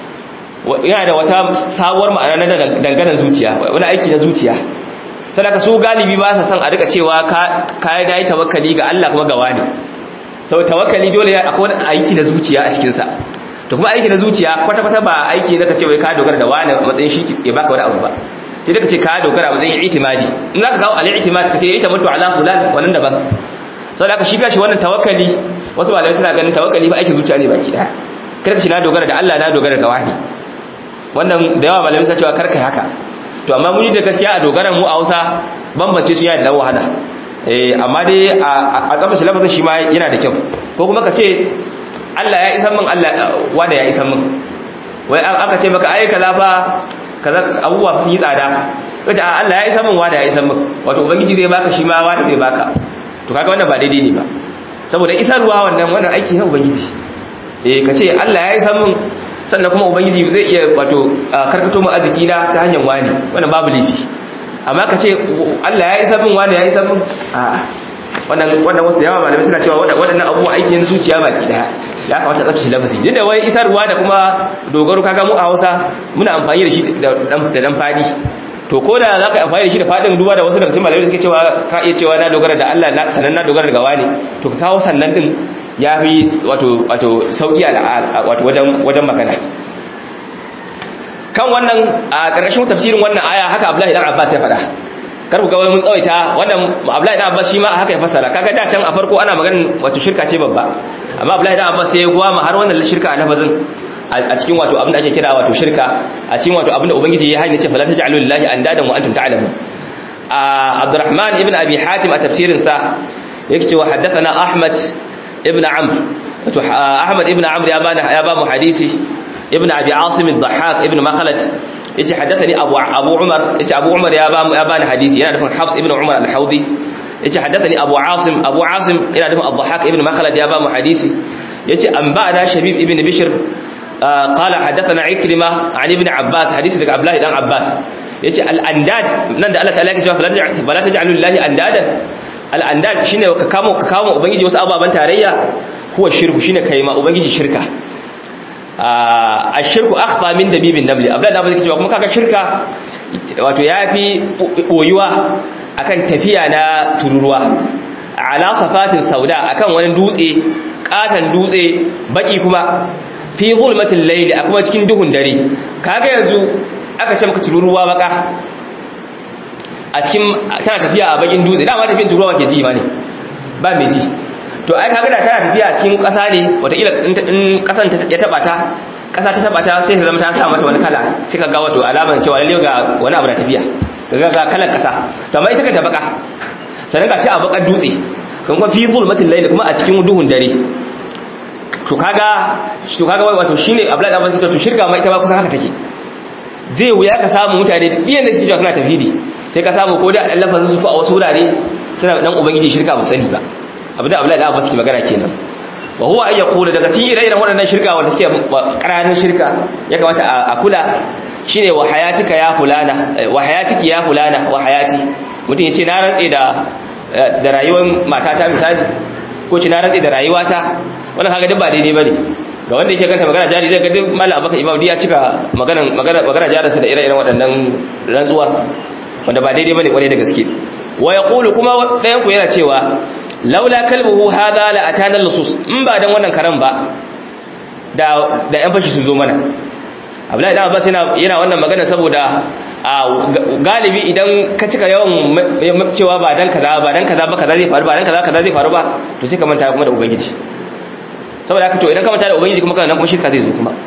yana da wata sabuwar ma'ana na danganan zuciya wani aiki na zuciya sadaka su galibi ba sa son a rika cewa ka yi yi tawakkali ga Allah kuma ga wani sau tawakkali dole akwai wani aiki na zuciya a cikinsa to kuma aiki na zuciya kwata-kwata ba aiki na ka ce wai ka dogara da wani matsayin shi ya baka wani abu ba sai daga ce ka dogara ba zai yi itimadi in zaka kawo al-i'timad kace yayi tamattu ala fulan wannan daban saboda ka shiga shi wannan tawakkali wasu malamai suna ganin tawakkali fa aikin zuciya ne baki daya kar ka shi na dogara da Allah na dogara ga wani wannan da yawa malamai suna cewa kar kai haka to amma mun yi da gaskiya a dogaran mu a Hausa bambance su yana da wahala eh amma dai a tsafa lafazin shi ma yana da kyau ko kuma ka ce Allah ya isan min Allah wanda ya isan min wai aka ce maka ai kaza fa kaza abubuwa sun yi tsada kace Allah ya isa min wada ya isa min wato ubangiji zai baka shi ma wada zai baka to kaga wannan ba daidai ne ba saboda isarwa wannan wannan aiki na ubangiji eh kace Allah ya isa min sannan kuma ubangiji zai iya wato karkato mu arziki na ta hanyar wani wannan babu laifi amma kace Allah ya isa min wani ya isa min a wannan wannan wasu da yawa malamai suna cewa waɗannan abubuwa aikin zuciya baki daya ya kamata tsaftace lafazi duk da wai isarwa da kuma dogaro kaga mu a Hausa muna amfani da shi da dan fadi to ko da za ka amfani da shi da fadin duba da wasu daga cikin malamai suke cewa ka iya cewa na dogara da Allah na sannan na dogara daga wani to ka kawo sannan din ya fi wato wato sauki wato wajen wajen magana kan wannan a ƙarshen tafsirin wannan aya haka Abdullahi dan Abbas ya faɗa kar ku ga wani mun tsawaita wannan Abdullahi dan Abbas shi ma haka ya fassara kaga da can a farko ana maganin wato shirka ce babba amma Abdullahi dan Abbas sai ya gwama har wannan shirka a lafazin a cikin wato abin da ake kira wato shirka a cikin wato abin da ubangiji ya hanya ce fala taj'alu lillahi andadan wa antum ta'lamun Abdurrahman ibn Abi Hatim a tafsirin sa yake cewa haddathana Ahmad ibn Amr wato Ahmad ibn Amr ya bani ya ba mu hadisi ibn Abi Asim al-Dhahhak ibn Makhlad yace haddathani Abu Abu Umar yace Abu Umar ya ba ya bani hadisi yana nufin Hafs ibn Umar al-Hawdi yace haddathani Abu Asim Abu Asim yana nufin Al-Dhahhak ibn Makhlad ya ba mu hadisi yace an ba'da Shabib ibn Bishr قال حدثنا عكرمة عن ابن عباس حديث لك عبد الله بن عباس yace al-andad nan da Allah ta'ala ya ce fala taj'alu lillahi andadan al-andad shine ka kamo ka kamo ubangiji wasu ababan tarayya huwa shirku shine kai ma ubangiji shirka ashirku akhfa min dabibin nabli abdullahi da yake cewa kuma kaga shirka wato yafi boyuwa akan tafiya na tururuwa ala safatin sauda akan wani dutse katan dutse baki kuma fi zulmatil layli a kuma cikin duhun dare kaga yanzu aka ce maka tururuwa baka a cikin tana tafiya a bakin dutse dama tafiyan tururuwa ke ji ma ne ba mai ji to ai kaga da tana tafiya a cikin ƙasa ne wataƙila in ƙasan ya taɓa ta ƙasa ta taɓa ta sai ta zama ta sa mata wani kala sai ka ga wato alamar cewa lalle ga wani abu na tafiya ga ga kalar ƙasa to amma ita ka ta baka sannan ga shi a bakar dutse kan kuma fi zulmatil layli kuma a cikin duhun dare to kaga to kaga wato shine abdullahi abbas to shirka ma ita ba kusan haka take zai wuya ka samu mutane biyan da suke cewa suna tafidi sai ka samu ko da lafazin su ko a wasu wurare suna dan ubangiji shirka ba sani ba abinda abdullahi abbas ke magana kenan wa huwa ay yaqulu daga cikin ire-iren waɗannan shirka wanda suke ƙaranin shirka ya kamata a kula shine wa hayatika ya fulana wa hayatiki ya fulana wa hayati mutum ya ce na rantse da da rayuwar matata misali ko ce na rantse da rayuwata wannan kaga duk ba daidai bane ga wanda yake kanta magana jari zai ga duk mallam abaka imam ya cika maganan magana magana jarinsa da ire-iren waɗannan rantsuwar wanda ba daidai bane kwarai da gaske wa yaqulu kuma ɗayan ku yana cewa laula kalbuhu hadha la atana lusus in ba dan wannan karan ba da da yan fashi sun zo mana Abdullahi dan Abbas yana yana wannan magana saboda galibi idan ka cika yawan cewa ba dan kaza ba dan kaza ba kaza zai faru ba dan kaza kaza zai faru ba to sai ka manta kuma da ubangiji saboda haka to idan ka manta da ubangiji kuma kana kuma shirka zai zo kuma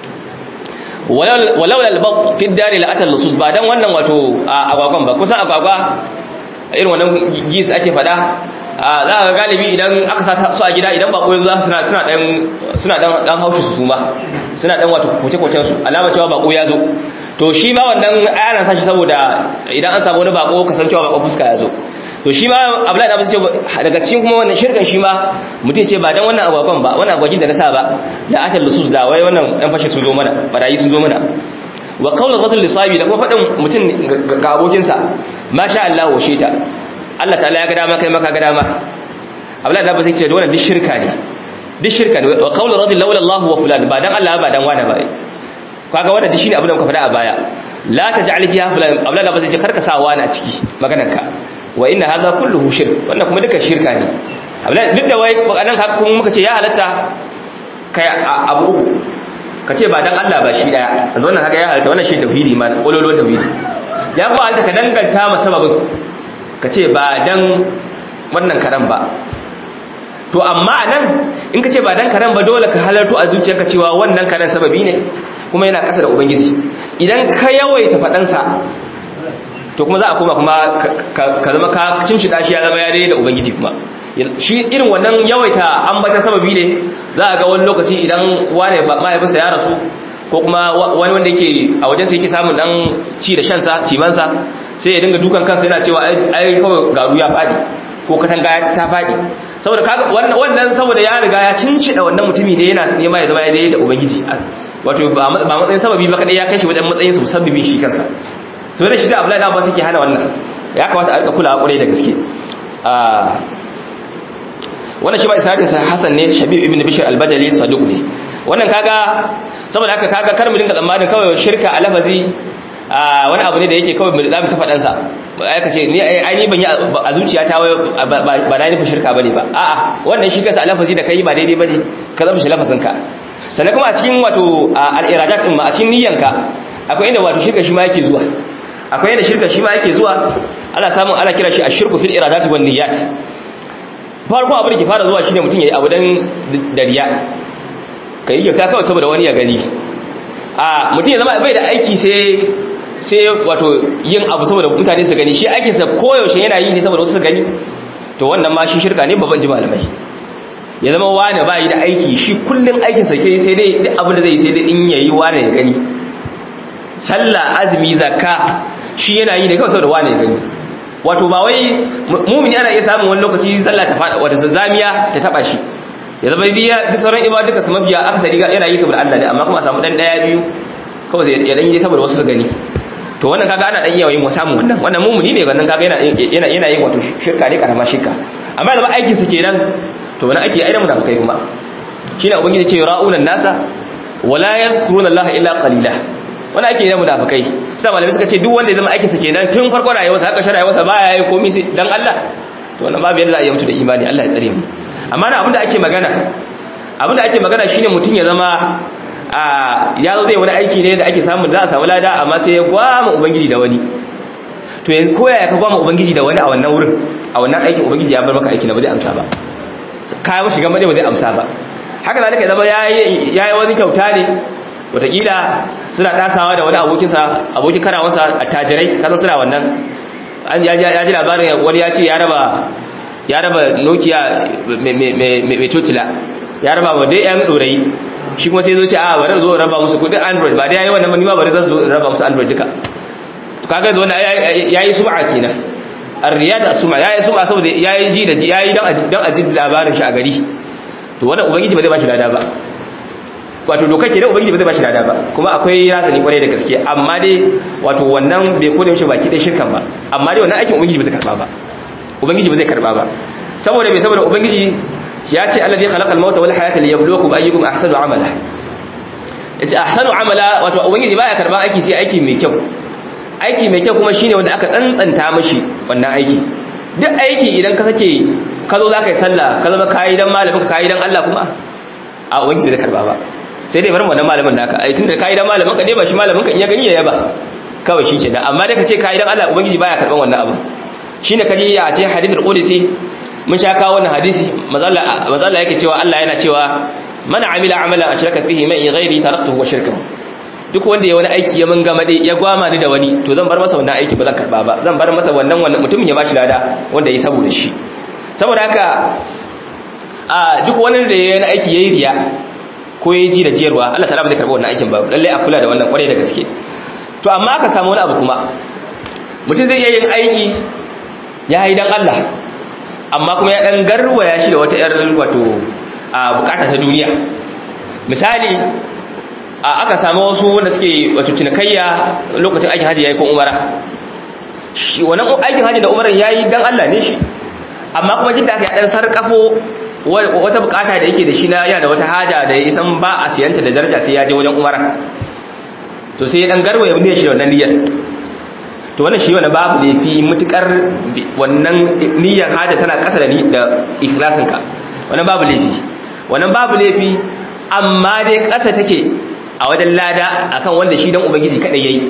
walau lalbaq fi dari la atal lusus ba dan wannan wato agwagwan ba kusan agwagwa irin wannan gis ake fada za ka galibi idan aka sa su a gida idan bako yanzu za suna suna dan suna dan dan haushi su suma suna dan wato koce kocen su alama cewa bako ya zo to shi ma wannan ana sa shi saboda idan an samu wani bako kasancewa bako fuska ya zo to shi ma abdullahi abu ce daga cikin kuma wannan shirkan shi ma mutum ce ba dan wannan agwagwan ba wannan agwagin da na sa ba da atal lusus da wai wannan dan fashe sun zo mana barayi sun zo mana wa qawl rajul lisabi da kuma fadin mutum ga abokin sa masha Allah wa shita Allah ta'ala ya ga dama kai maka ga dama abdullahi abu sai ce da wannan duk shirka ne duk shirka ne wa qawl rajul laula Allah wa fulan ba dan Allah ba dan wani ba kaga wannan duk shine abin da muka faɗa a baya la taj'al fiha fulan abdullahi abu sai ce karka sa wani a ciki maganar ka wa inna hadha kulluhu shirk wannan kuma duka shirka ne duk da wai nan kuma muka ce ya halatta kai abu uku ka ce ba dan Allah ba shi daya yanzu wannan haka ya halatta wannan shi tauhidi ma kololo tauhidi ya kuma halatta ka danganta ma sababin ka ce ba dan wannan karan ba to amma nan in ka ce ba dan karan ba dole ka halarto a zuciyarka cewa wannan karan sababi ne kuma yana kasa da ubangiji idan ka yawaita faɗansa to kuma za a koma kuma ka zama ka cin shi shi ya zama ya daidai da ubangiji kuma shi irin wannan yawaita ambatan sababi ne za a ga wani lokaci idan wane mahaifinsa ya rasu ko kuma wani wanda yake a wajen sai yake samun dan ci da shansa cimansa sai ya dinga dukan kansa yana cewa ai kawai garu ya fadi ko katanga ta fadi saboda kaga wannan saboda ya riga ya cincida wannan mutumi da yana nema ya zama ya daidai da ubangiji wato ba matsayin sababi ba kadai ya kai shi wajen matsayin sa musabbibin shi kansa to da shi da Abdullahi Abbas yake hana wannan ya kamata a rika kula kwarai da gaske wannan shi ba isnadin sa hasan ne shabib ibn bishr al-badali saduq ne wannan kaga saboda haka kaga kar mu dinga tsammanin kawai shirka a lafazi wani abu ne da yake kawai za mu ta faɗan sa aka ce ni ai ni ban yi a zuciyata ba na nufin shirka bane ba a'a wannan shi kansa a lafazi da kai ba daidai bane ka zama shi lafazin ka sannan kuma a cikin wato al-iradat din ma a cikin niyyanka akwai inda wato shirka shi ma yake zuwa akwai inda shirka shi ma yake zuwa ana samun ana kira shi ashirku fil iradat wan niyyat farko abin da ke fara zuwa shine mutum yayi abu dan dariya kai kyauta kawai saboda wani ya gani a mutum ya zama bai da aiki sai sai wato yin abu saboda mutane su gani shi aikin sa koyaushe yana yi ne saboda wasu su gani to wannan ma shi shirka ne babban ji malamai ya zama wani ba yi da aiki shi kullum aikinsa ke sai dai duk abin da zai sai dai in yayi wani ya gani sallah azumi zakka shi yana yi da kawai saboda wani ya gani wato ba wai mumini ana iya samun wani lokaci sallah ta fada wata zamiya ta taba shi ya zama diya duk sauran ibadu duka su mafiya akasari yana yi saboda Allah ne amma kuma a samu dan daya biyu kawai sai ya dan yi saboda wasu su gani to wannan kaga ana dan yawa yin samun wannan wannan mumini ne wannan kaga yana yana yana yin wato shirka ne karama shirka amma da ba aikin sa kenan to wani ake aida munafikai kuma shine ubangiji ce ra'unan nasa wala yadhkuruna allaha illa qalila wani ake yi munafikai sai malamai suka ce duk wanda ya zama aikinsa kenan tun farkon rayuwarsa haka shi rayuwarsa baya yi komai sai dan Allah to wannan babu yadda za a yi mutu da imani Allah ya tsare mu amma na abinda ake magana abinda ake magana shine mutum ya zama a ya zo zai wani aiki ne da ake samu za a samu lada amma sai ya gwama ubangiji da wani to yanzu koya ya ka gwama ubangiji da wani a wannan wurin a wannan aikin ubangiji ya bar maka aiki na ba zai amsa ba kayan mashi gama ba zai amsa ba haka zalika zama ya yi wani kyauta ne wataƙila suna ɗasawa da wani abokinsa abokin karawansa a tajirai kasan suna wannan ya ji labarin wani ya ce ya raba nokia mai cocila ya raba wa dai yan ɗorayi shi kuma sai zo ce a bari zo raba musu kudin android ba dai ya yi wannan manima bari zan zo raba musu android duka kaga zo ya yi sum'a kenan arriya da suma ya yi suma saboda ya yi ji da ji ya yi don a ji labarin shi a gari to wannan ubangiji ba zai ba shi lada ba wato dokar ke da ubangiji ba zai ba shi lada ba kuma akwai razani kwarai da gaske amma dai wato wannan bai kone mishi baki dai shirkan ba amma dai wannan aikin ubangiji ba zai karba ba ubangiji ba zai karba ba saboda bai saboda ubangiji ya ce allazi khalaqa al-mauta wal hayata liyabluwakum ayyukum ahsanu amala yace ahsanu amala wato ubangiji baya karba aiki sai aiki mai kyau aiki mai kyau kuma shine wanda aka tsantsanta mashi wannan aiki duk aiki idan ka sake ka zo zaka yi sallah ka zama kayi dan malamin ka kayi dan Allah kuma a ubangiji zai karba ba sai dai bar wannan malamin naka ai tunda kayi dan malamin ka ne ba shi malamin ka in ya gani ya yaba kawai shi kenan amma da kace kayi dan Allah ubangiji baya karban wannan abu shine kaji ya ce hadithul qudsi mun sha kawo wannan hadisi mazalla mazalla yake cewa Allah yana cewa man amila amalan ashraka fihi man ghairi taraktuhu wa shirkahu duk wanda ya wani aiki ya mun gama ya gwama ni da wani to zan bar masa wannan aiki ba zan karba ba zan bar masa wannan wannan mutumin ya bashi lada wanda ya saboda shi saboda haka a duk wani da ya yi aiki yayi riya ko ya ji da jiyarwa Allah ta'ala ba zai karba wannan aikin ba lalle a kula da wannan kwarai da gaske to amma aka samu wani abu kuma mutum zai iya yin aiki ya yi dan Allah amma kuma ya dan garwaya shi da wata yar wato a bukata ta duniya misali a aka samu wasu wanda suke wato cinikayya lokacin aikin haji yayi ko umara shi wannan aikin haji da umaran yayi dan Allah ne shi amma kuma jidda aka ya dan sarkafo wata bukata da yake da shi na yana da wata haja da ya isan ba a siyanta da daraja sai ya je wajen umara to sai ya dan garwaya ne shi da wannan niyyar to wannan shi wannan babu da fi mutukar wannan niyyar haja tana kasa da ni da ikhlasinka wannan babu laifi wannan babu laifi amma dai kasa take a wajen lada akan wanda shi dan ubangiji kadai yayi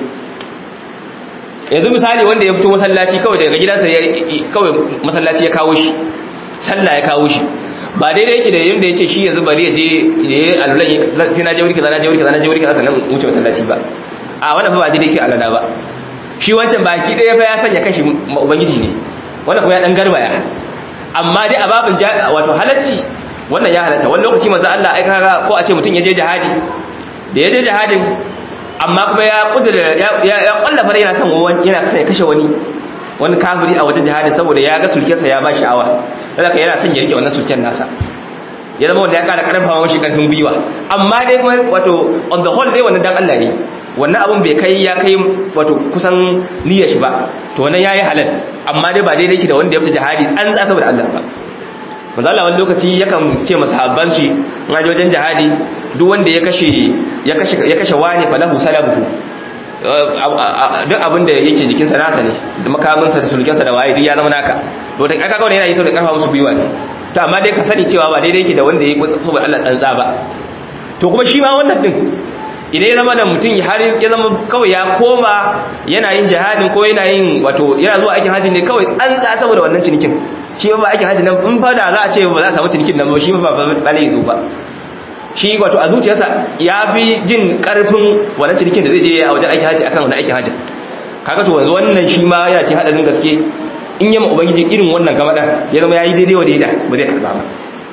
yanzu misali wanda ya fito masallaci kawai daga gidansa kawai masallaci ya kawo shi sallah ya kawo shi ba daidai yake da yanda yace shi yanzu bari ya je yayi alulan sai na je wuri kaza na je wuri kaza na je wuri kaza sannan wuce masallaci ba a wannan fa ba daidai shi alada ba shi wancan baki daya fa ya sanya kanshi ubangiji ne wannan kuma ya dan garbaya amma dai a babin wato halacci wannan ya halatta wani lokaci manzo Allah ai kaga ko a ce mutum ya je jihadi da ya je jihadin amma kuma ya kudura ya kwallafa yana son wani yana kasa ya kashe wani wani kafiri a wajen jihadin saboda ya ga sulkensa ya ba sha'awa saboda yana son ya rike wannan sulken nasa ya zama wanda ya kara karfafa mashi karfin gwiwa amma dai kuma wato on the whole dai wannan dan Allah ne wannan abun bai kai ya kai wato kusan niyyar shi ba to wannan yayi halal amma dai ba daidai ki da wanda ya fita jihadi tsantsa saboda Allah ba manzo Allah wani lokaci yakan ce masahabban shi in aje wajen jihadi duk wanda ya kashe ya kashe ya kashe wani falahu salabuhu duk abin da yake jikinsa nasa ne da makaminsa da sulkensa da waye duk ya zama naka to ta kaga wannan yana yi saboda karfa musu gwiwa ne to amma dai ka sani cewa ba daidai yake da wanda ya yi saboda Allah tsantsa ba to kuma shi ma wannan din idan ya zama da mutum har ya zama kawai ya koma yana yin jihadin ko yana yin wato yana zuwa aikin hajji ne kawai tsantsa saboda wannan cinikin shi ba aikin hajji nan in fa da za a ce ba za a samu cinikin nan ba shi ba ba ba ne zo ba shi wato a zuciyarsa ya fi jin karfin wannan cinikin da zai je a wajen aikin hajji akan wannan aikin hajji kaga to yanzu wannan shi ma yana cikin hadarin gaske in yi ma ubangiji irin wannan gama ya zama ya yi daidai wa daida ba zai karba ba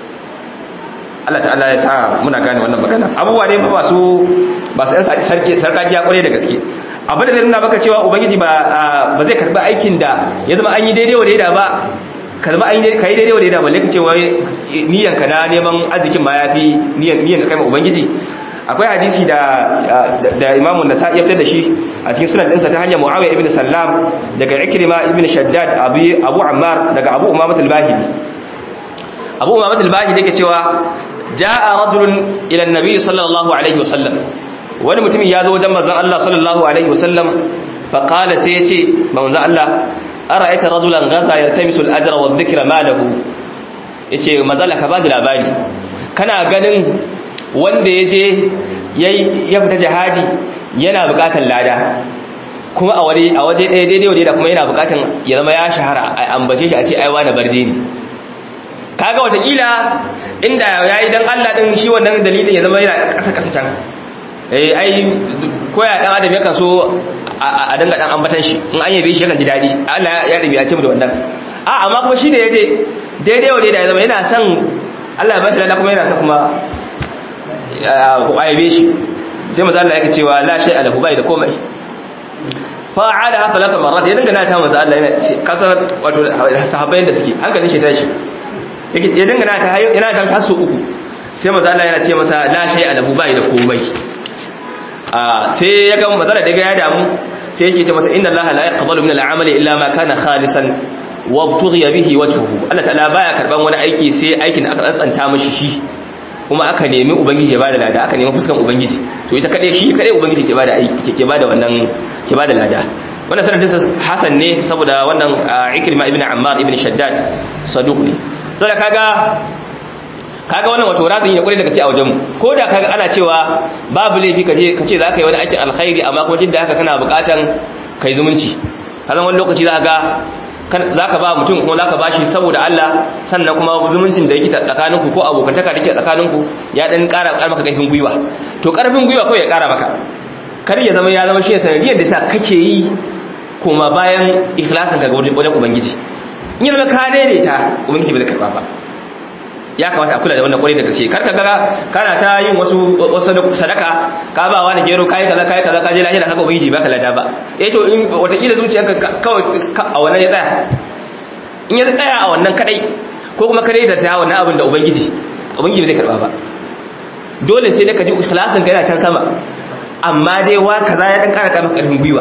Allah ta'ala ya sa muna gane wannan magana abubuwa ne ba su ba su sarki sarkakiya kwarai da gaske abin da zai nuna maka cewa ubangiji ba ba zai karbi aikin da ya zama an yi daidai wa daida ba ka zama an yi kai daidai wa daida balle ka ce wai niyan ka na neman arzikin ma yafi niyan niyan ka kai ma ubangiji akwai hadisi da da Imam An-Nasa'i ya fitar da shi a cikin sunan ɗinsa ta hanyar Muawiya ibn Sallam daga Ikrima ibn Shaddad Abu Abu Ammar daga Abu Umamah al-Bahili Abu Umamah al-Bahili yake cewa ja'a rajulun ila an-nabi sallallahu alaihi wasallam wani mutumin ya zo wajen manzon Allah sallallahu alaihi wasallam fa qala sai yace manzon Allah ara'aita rajulan ghaza yaltamisu al-ajra wa dhikra malahu yace manzon ka ba da labari kana ganin wanda yaje yayi ya fita jihadi yana bukatar lada kuma a waje a waje ɗaya daidai waje da kuma yana bukatar ya zama ya shahara a ambace shi a ce ai wani barde ne kaga watakila inda ya yi don Allah ɗin shi wannan dalilin ya zama yana ƙasa-ƙasa can eh ai koya ɗan adam yakan so a danga ɗan ambatan shi in an yabe shi yakan ji daɗi Allah ya ɗabi a ce mu da wannan a amma kuma shi da ya je daidai wa daidai ya zama yana son Allah ya ba shi lada kuma yana son kuma a yabe shi sai maza Allah yake cewa la shay alahu bai da komai fa'ada haka laka marat ya dinga na ta maza Allah yana kasar wato sahabbai da suke hankalin shi tashi ya dangana ta yana ta hasu uku sai maza Allah yana ce masa la shay alahu bai da komai a sai ya ga mazala daga ya damu sai yake ce masa inna Allah la yaqbalu min al-amali illa ma kana khalisan wa btughiya bihi wajhuhu Allah ta'ala baya karban wani aiki sai aikin da aka tsantsanta mishi shi kuma aka nemi ubangiji ya bada lada aka nemi fuskan ubangiji to ita kadai shi kadai ubangiji ke bada aiki ke bada wannan ke bada lada wannan sanadin Hassan ne saboda wannan Ikrima ibn Ammar ibn Shaddad saduq ne saboda kaga kaga wannan wato razin ya kware da gaske a wajenmu ko da kaga ana cewa babu laifi kaje kace zaka yi wani aikin alkhairi amma kuma jidda haka kana bukatan kai zumunci kazan wani lokaci zaka zaka ba mutum kuma zaka bashi saboda Allah sannan kuma zumuncin da yake tsakaninku ko abokantaka da yake tsakaninku ya dan ƙara ƙara maka ƙarfin gwiwa to ƙarfin gwiwa kawai ya ƙara maka kar ya zama ya zama shi sanadiyar da sa kake yi kuma bayan ikhlasin ka ga wajen ubangiji in zama ka daidaita ubangiji bai karba ba ya kamata a kula da wannan kwarai da gaske kar ka ga kana ta yin wasu wasu sadaka ka ba wani gero kai kaza kai kaza ka je lahira kaga ubangiji baka lada ba eh to in wata kila zuciyarka kawai a wannan ya tsaya in ya tsaya a wannan kadai ko kuma kare da ta wannan abin da ubangiji ubangiji bai karba ba dole sai ka ji ikhlasin ka yana can sama amma dai wa kaza ya dan kara kama karfin gwiwa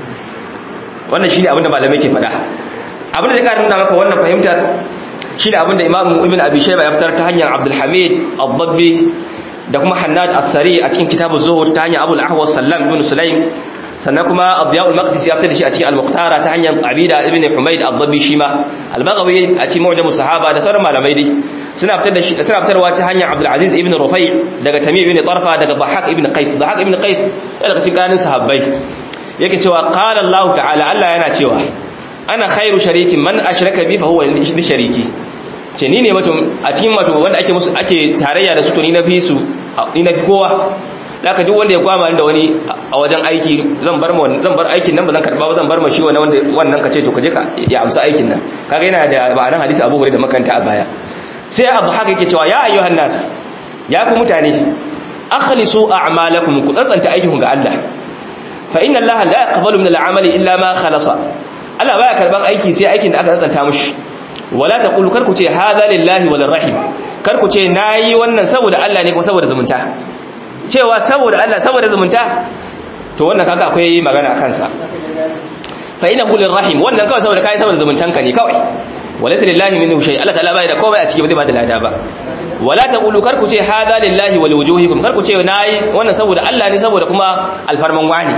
wannan shine abin da malamai ke faɗa abin da zai kara nuna maka wannan fahimtar shi da abin da imamu ibn abi shayba ya fitar ta hanyar abdul hamid ad-dabbi da kuma hannad as-sari a cikin kitabuz zuhud ta hanyar abul ahwas sallam ibn sulaim sannan kuma abdiya'ul maqdisi ya fitar da shi a cikin al-muqtara ta hanyar abida ibn humayd ad-dabbi shi ma al-baghawi a cikin mu'jam sahaba da sauran malamai dai suna fitar da shi suna fitarwa ta hanyar abdul aziz ibn rufai daga tamim ibn tarfa daga dhahak ibn qais dhahak ibn qais daga cikin kanin sahabbai yake cewa qala allah ta'ala allah yana cewa ana khairu sharikin man ashraka bi fa huwa li shariki ce ni ne wato a cikin wato wanda ake musu ake tarayya da su to ni na fi su ni na fi kowa laka duk wanda ya kwama da wani a wajen aiki zan bar mu zan bar aikin nan ba zan karba ba zan bar ma shi wannan wanda wannan kace to kaje ka ya amsa aikin nan kaga yana da ma'anar hadisi Abu Hurairah da makanta a baya sai Abu Haka yake cewa ya ayyuhan nas ya ku mutane akhlisu a'malakum ku tsantsanta aikin ga Allah fa inna Allah la yaqbalu min al-amali illa ma khalasa Allah baya karban aiki sai aikin da aka tsantsanta mushi wala taqulu kar ku ce hadha lillahi wal rahim kar ku ce nayi wannan saboda Allah ne ko saboda zumunta cewa saboda Allah saboda zumunta to wannan kaga akwai magana kansa fa ina qul rahim wannan kawai saboda kai saboda zumuntanka ne kawai walaysa lillahi minhu shay Allah ta'ala bai da komai a ciki ba zai ba da lada ba wala taqulu kar ku ce hadha lillahi wa liwujuhikum kar ku ce nayi wannan saboda Allah ne saboda kuma alfarman wani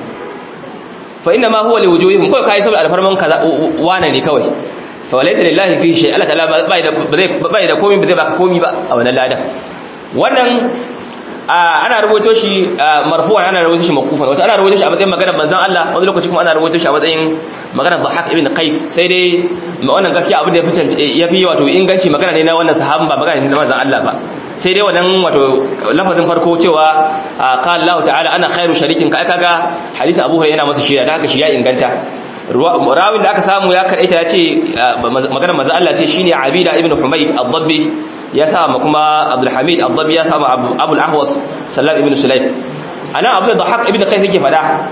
fa inna ma huwa liwujuhikum kai kai saboda alfarman kaza wane ne kawai fa walaysa lillahi fi shay Allah ta'ala bai da bai da komai ba zai baka komai ba a wannan ladan wannan ana rubuto shi marfu'an ana rubuto shi maqufan wata ana rubuto shi a matsayin maganar manzon Allah wani lokaci kuma ana rubuto shi a matsayin maganar Dhahak ibn Qais sai dai wannan gaskiya abin da ya fi ya fi wato inganci magana ne na wannan sahabin ba magana ne na manzon Allah ba sai dai wannan wato lafazin farko cewa qala Allah ta'ala ana khairu sharikin kai kaga hadisi Abu Hurairah yana masa shira da haka shi ya inganta rawin da aka samu ya kadaita ya ce maganar manzon Allah ce shine Abida ibn Humayd ad-Dabbi ya sa ma kuma Abdulhamid Abdabi ya sa ma Abul Ahwas Sallam ibn Sulaim ana Abdul Dhahak ibn Qais yake fada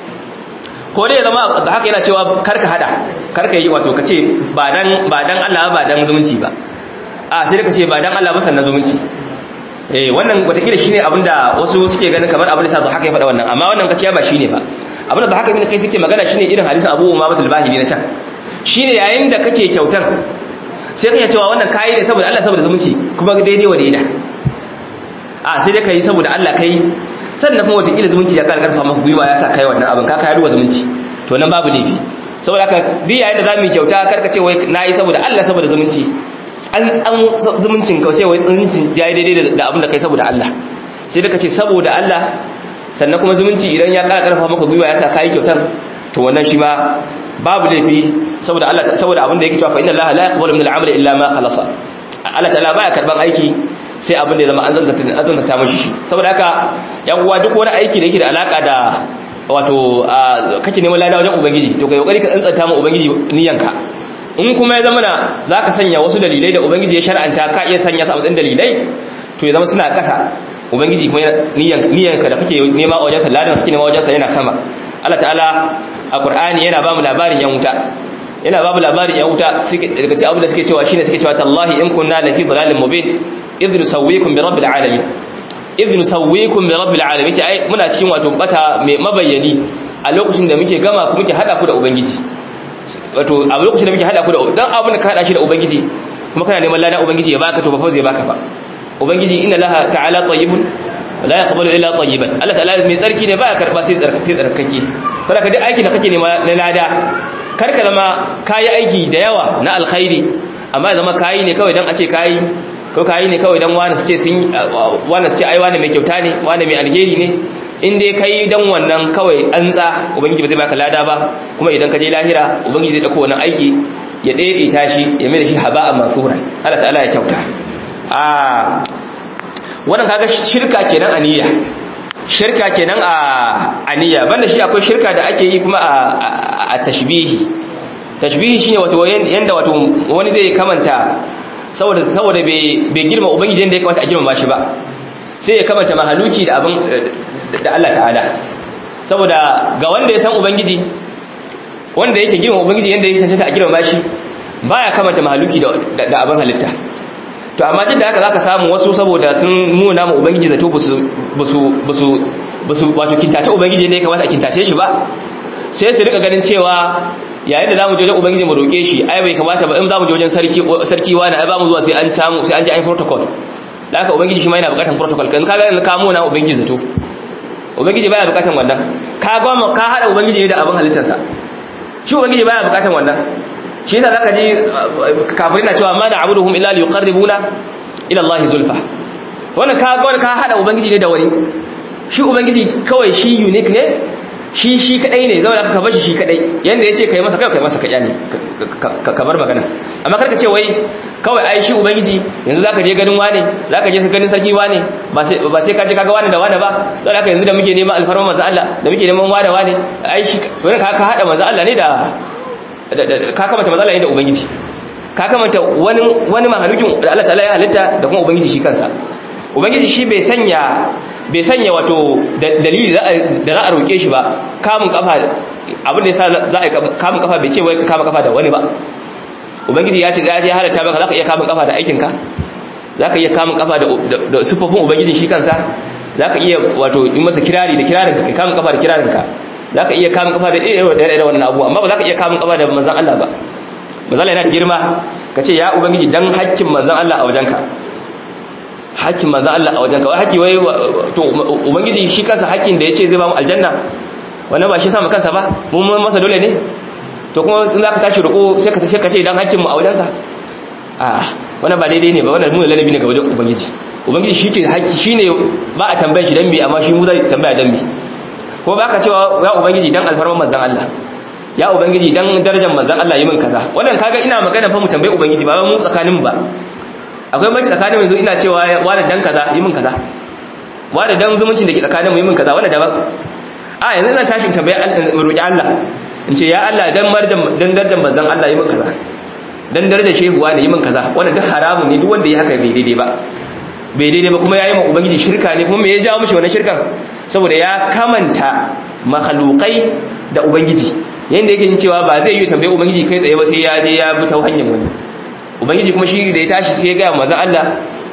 ko dai zama Dhahak yana cewa karka hada karka yi wato kace ba dan ba dan Allah ba dan zumunci ba a sai da kace ba dan Allah ba sannan zumunci eh wannan watakila shine abinda wasu suke ganin kamar abin da sa Dhahak ya fada wannan amma wannan gaskiya ba shine ba abin da Dhahak ibn Qais yake magana shine irin hadisin Abu Umama al-Bahili na can shine yayin da kake kyautan sai ka cewa wannan kayi ne saboda Allah saboda zumunci kuma daidai wa daida a sai dai kai saboda Allah kai sannan kuma wata zumunci ya karfa maka gwiwa ya sa kai wannan abin ka kai ruwa zumunci to nan babu laifi saboda haka duk yayin da zamu kyauta karka ce wai nayi saboda Allah saboda zumunci an tsan zumuncin ka ce wai zumuncin ya yi daidai da abin da kai saboda Allah sai da ka ce saboda Allah sannan kuma zumunci idan ya kara karfa maka gwiwa ya sa kai kyautar to wannan shi ma babu laifi saboda Allah saboda abin da yake cewa fa inna Allah la yaqbalu min al-amali illa ma khalasa Allah ta'ala baya karban aiki sai abin da ya zama an zanta an zanta mashi shi saboda haka yan uwa duk wani aiki da yake da alaka da wato kake neman lada wajen ubangiji to kai kokari ka tsantsanta ma ubangiji niyanka in kuma ya zama na zaka sanya wasu dalilai da ubangiji ya shar'anta ka iya sanya su a matsayin dalilai to ya zama suna kasa ubangiji kuma niyanka da kake nema a wajen sa ladan kake nema wajen sa yana sama Allah ta'ala a Qur'ani yana ba mu labarin yan wuta yana ba mu labarin yan wuta daga cikin abin da suke cewa shine suke cewa tallahi in kunna la fi dalalin mubin idh nusawwikum bi rabbil alamin idh nusawwikum bi rabbil alamin ce ai muna cikin wato bata mai mabayyani a lokacin da muke gama ku muke hada ku da ubangiji wato a lokacin da muke hada ku da dan abin da ka hada shi da ubangiji kuma kana neman ladan ubangiji ya baka to ba fa zai baka ba ubangiji inna laha ta'ala tayyibun la yaqbalu illa tayyiban Allah ta'ala mai tsarki ne baya karba sai tsarkake sai tsarkake saboda duk aikin da kake nema na lada kar ka zama kayi aiki da yawa na alkhairi amma ya zama kayi ne kawai dan a ce kayi ko kayi ne kawai dan wani su ce sun wani su ce ai wani mai kyauta ne wani mai alheri ne in dai kai dan wannan kawai an tsa ubangiji ba zai baka lada ba kuma idan ka je lahira ubangiji zai dauko wannan aiki ya ɗaya tashi ya mai da shi haba'an mansura Allah ta'ala ya kyauta a wannan kaga shirka kenan aniya shirka kenan a aniya banda shi akwai shirka da ake yi kuma a tashbihi tashbihi shine wato yanda wato wani zai kamanta saboda saboda bai girma ubangiji yanda ya kamata a girma shi ba sai ya kamanta mahaluki da abin da Allah ta'ala saboda ga wanda ya san ubangiji wanda yake girma ubangiji yanda ya cancanta a girma shi baya kamanta mahaluki da abin halitta to amma duk da haka zaka samu wasu saboda sun nuna mu ubangiji zato basu basu basu basu wato kintace ubangiji ne kamata a kintace shi ba sai su rika ganin cewa yayin da zamu je wajen ubangiji mu roke shi ai bai kamata ba in zamu je wajen sarki sarki wani ai ba mu zuwa sai an samu sai an ji an protocol da haka ubangiji shi ma yana bukatar protocol kan kaga in ka muna ubangiji zato ubangiji baya bukatar wannan ka goma ka hada ubangiji ne da abin halittarsa shi ubangiji baya bukatar wannan shi yasa zaka ji kafirin na cewa ma na abuduhum illa liqarribuna ila Allah zulfa wannan ka ga ka hada ubangiji ne da wani shi ubangiji kawai shi unique ne shi shi kadai ne zauna ka bashi shi kadai yanda yace kai masa kai kai masa kaya ne ka bar magana amma karka ce wai kawai ai shi ubangiji yanzu zaka je ganin wane zaka je ganin sarki wane ba sai ba sai ka je kaga wane da wane ba sai haka yanzu da muke neman alfarma manzo Allah da muke neman wane wane ai shi wannan ka ka hada manzo Allah ne da ka kamata matsala da ubangiji ka kamata wani wani mahalukin da Allah ta'ala ya halitta da kuma ubangiji shi kansa ubangiji shi bai sanya bai sanya wato dalili da za a roke shi ba kamun kafa abin da yasa za a kamun kafa bai ce wai ka kama kafa da wani ba ubangiji ya ce ya halatta maka zaka iya kamun kafa da aikinka zaka iya kamun kafa da sifofin ubangiji shi kansa zaka iya wato yi masa kirari da kirarinka kai kamun kafa da kirarinka za ka iya kamun kafa da ɗaya da wannan abu amma ba za ka iya kamun kafa da manzan Allah ba manzon Allah yana da girma kace ya ubangiji dan hakkin manzon Allah a wajenka hakkin manzon Allah a wajenka wai hakki wai to ubangiji shi kansa hakkin da yace zai ba mu aljanna wannan ba shi sa mu kansa ba mun masa dole ne to kuma in zaka tashi roƙo sai ka sai ka ce dan hakkin mu a wajensa a wannan ba daidai ne ba wannan mun lalabi ne ga wajen ubangiji ubangiji shi ke hakki shine ba a tambaye shi dan me amma shi mu zai tambaya dan me ko baka cewa ya ubangiji dan alfarman manzon Allah ya ubangiji dan darajar manzon Allah yi min kaza wannan kaga ina magana fa mu tambaye ubangiji ba mu tsakanin ba akwai mace tsakanin yanzu ina cewa wani dan kaza yi min kaza wani dan zumuncin da ke tsakanin mu yi min kaza wannan daban a yanzu ina tashi in tambaye roki Allah in ce ya Allah dan marjan dan darajar manzon Allah yi min kaza dan darajar shehuwa ne yi min kaza wannan duk haramun ne duk wanda ya haka bai daidai ba bai daidai ba kuma yayi ma ubangiji shirka ne kuma me ya jawo mishi wannan shirkan saboda ya kamanta makhluqai da ubangiji yanda yake yin cewa ba zai yi tambaye ubangiji kai tsaye ba sai ya je ya bi ta hanyar wani ubangiji kuma shi da ya tashi sai ya ga manzon Allah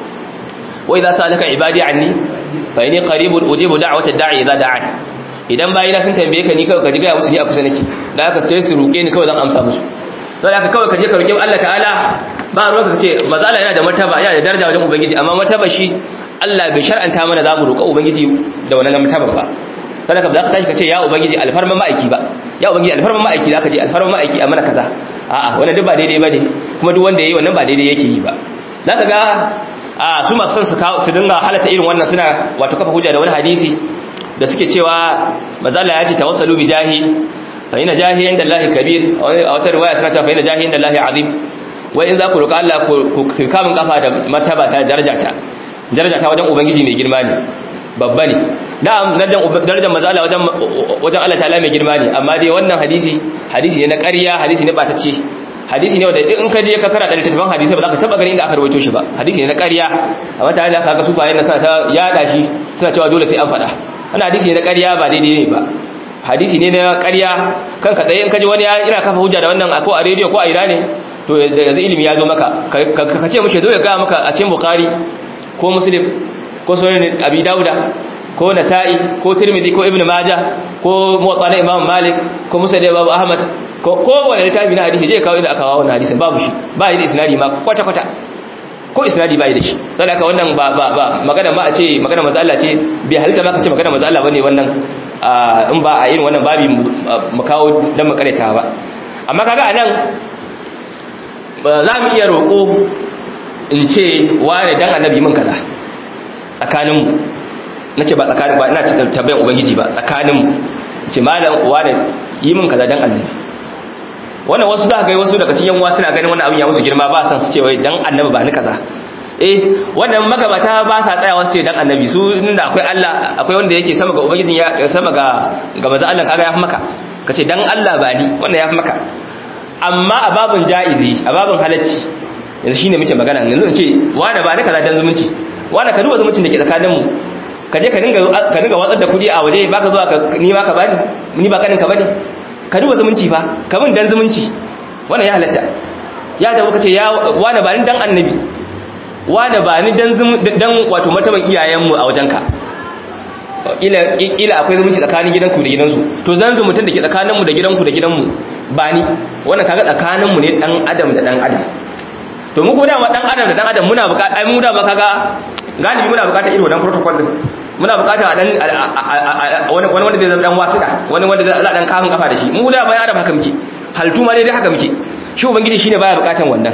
wa idza salaka ibadi anni fa inni qaribun ujibu da'watad da'i idza da'an idan bayina sun tambaye ka ni kawai ka ji ga musu ni a kusa nake da haka sai su roke ni kawai zan amsa musu sai haka kawai ka je ka roki Allah ta'ala ba ruwa ka ce mazala yana da martaba yana da daraja wajen ubangiji amma martaba shi Allah bai shar'anta mana za mu roƙa ubangiji da wannan martaba ba sai ka za ka tashi ka ce ya ubangiji alfarman ma'aiki ba ya ubangiji alfarman ma'aiki za ka je alfarman ma'aiki a mana kaza a'a wannan duk ba daidai ba ne kuma duk wanda yayi wannan ba daidai yake yi ba za ka ga a su masu son su kawo su dinga halatta irin wannan suna wato kafa hujja da wani hadisi da suke cewa mazala ya ce tawassalu bi jahi fa ina jahi inda Allah kabir a wata riwaya suna cewa fa ina jahi inda Allah azim wai in za ku roƙa Allah ku kamun kafa da martaba ta daraja ta daraja ta wajen ubangiji mai girma ne babba ne na'am darajar mazala wajen wajen Allah ta'ala mai girma ne amma dai wannan hadisi hadisi ne na ƙarya hadisi ne batacce hadisi ne wanda in ka je ka karanta littattafan hadisi ba za ka taba ganin inda aka rawaito shi ba hadisi ne na ƙarya amma tare da kaga su bayan nan suna ta yada shi suna cewa dole sai an faɗa wannan hadisi ne na ƙarya ba daidai ne ba hadisi ne na ƙarya kanka tsaye in ka ji wani ina kafa hujja da wannan ko a rediyo ko a ina ne to yanzu ilimi ya zo maka ka ce mushe zo ya gaya maka a cikin bukhari ko muslim ko sunan abi dauda ko nasa'i ko tirmidhi ko ibnu majah ko muwatta na imam malik ko musnad imam ahmad ko ko wani littafi na hadisi je kawo inda aka kawo wannan hadisin babu shi ba yi da isnadi ma kwata kwata ko isnadi ba yi da shi saboda haka wannan ba ba ba magana ma a ce magana manzo Allah ce bai halitta ma ka ce magana manzo Allah bane wannan in ba a irin wannan babi mu kawo dan makareta ba amma kaga anan za mu iya roƙo in ce wane dan annabi min kaza tsakaninmu na ce ba tsakanin ba ina ce tabbayin ubangiji ba tsakaninmu ce malam wane yi min kaza dan annabi wannan wasu za ga wasu daga cikin yanwa suna ganin wannan abin ya musu girma ba san su ce wai dan annabi ba ni kaza eh wannan magabata ba sa tsayawa su ce dan annabi su inda akwai Allah akwai wanda yake sama ga ubangijin ya sama ga ga manzo Allah kaga ya fi maka kace dan Allah ba ni wannan ya fi maka amma a babin ja'izi a babin halacci yanzu shine muke magana yanzu in ce wani ba ni kaza dan zumunci wani ka duba zumuncin da ke tsakanin mu ka je ka dinga ka dinga watsar da kudi a waje baka zuwa ka ni ma ka bani ni ba kanin ka bane ka duba zumunci fa ka mun dan zumunci wannan ya halatta ya tabu kace ya wani ba ni dan annabi wani ba ni dan dan wato martaban iyayen mu a wajenka ila kila akwai zumunci tsakanin gidanku da gidansu to zan zumuntun da ke tsakanin mu da gidanku da gidanmu ba ni wannan kaga tsakanin mu ne dan adam da dan adam to mu ko da dan adam da dan adam muna bukata ai mu da ba kaga galibi muna bukata irin wannan protocol din muna bukata dan wani wani wanda zai zama dan wasida wani wanda zai dan kafin kafa da shi mu da bayan adam haka muke haltu ma dai dai haka muke shi ubangiji shine baya bukatan wannan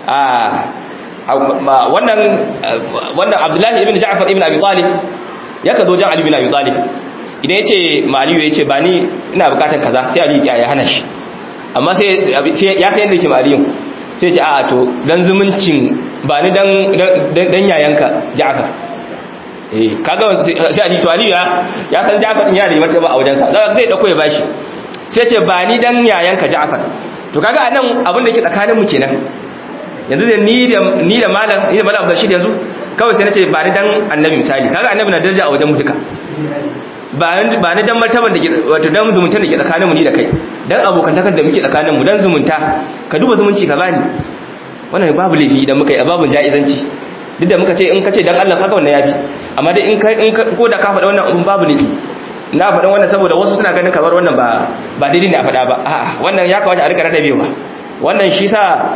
a wannan wannan Abdullahi ibn Ja'far ibn Abi Talib yaka zo jan Ali ibn Abi Talib idan yace Maliyu yace ba ni ina bukatan kaza sai Ali ya hana shi amma sai ya san yadda yake Maliyu sai ce a to dan zumuncin ba ni dan dan yayanka Ja'far eh kaga sai Ali to Ali ya ya san Ja'far din yana da martaba a wajensa dan sai dauko ya bashi sai ce ba ni dan yayanka Ja'far to kaga anan abin da yake tsakanin mu kenan yanzu da ni da ni da malam ni da malam Bashir yanzu kawai sai nace ba ni dan annabi misali kaga annabi na daraja a wajen mu duka ba ba ni dan martaban da ke wato dan zumunta da ke tsakanin mu ni da kai dan abokantakar da muke tsakanin mu dan zumunta ka duba zumunci ka bani wannan babu laifi idan muka yi babun jaizanci duk da muka ce in ka ce dan Allah kaga wannan yafi amma dai in ka in ko da ka faɗa wannan abun babu laifi na faɗa wannan saboda wasu suna ganin kamar wannan ba ba daidai ne a faɗa ba a'a wannan ya kamata a rika rarrabewa wannan shi sa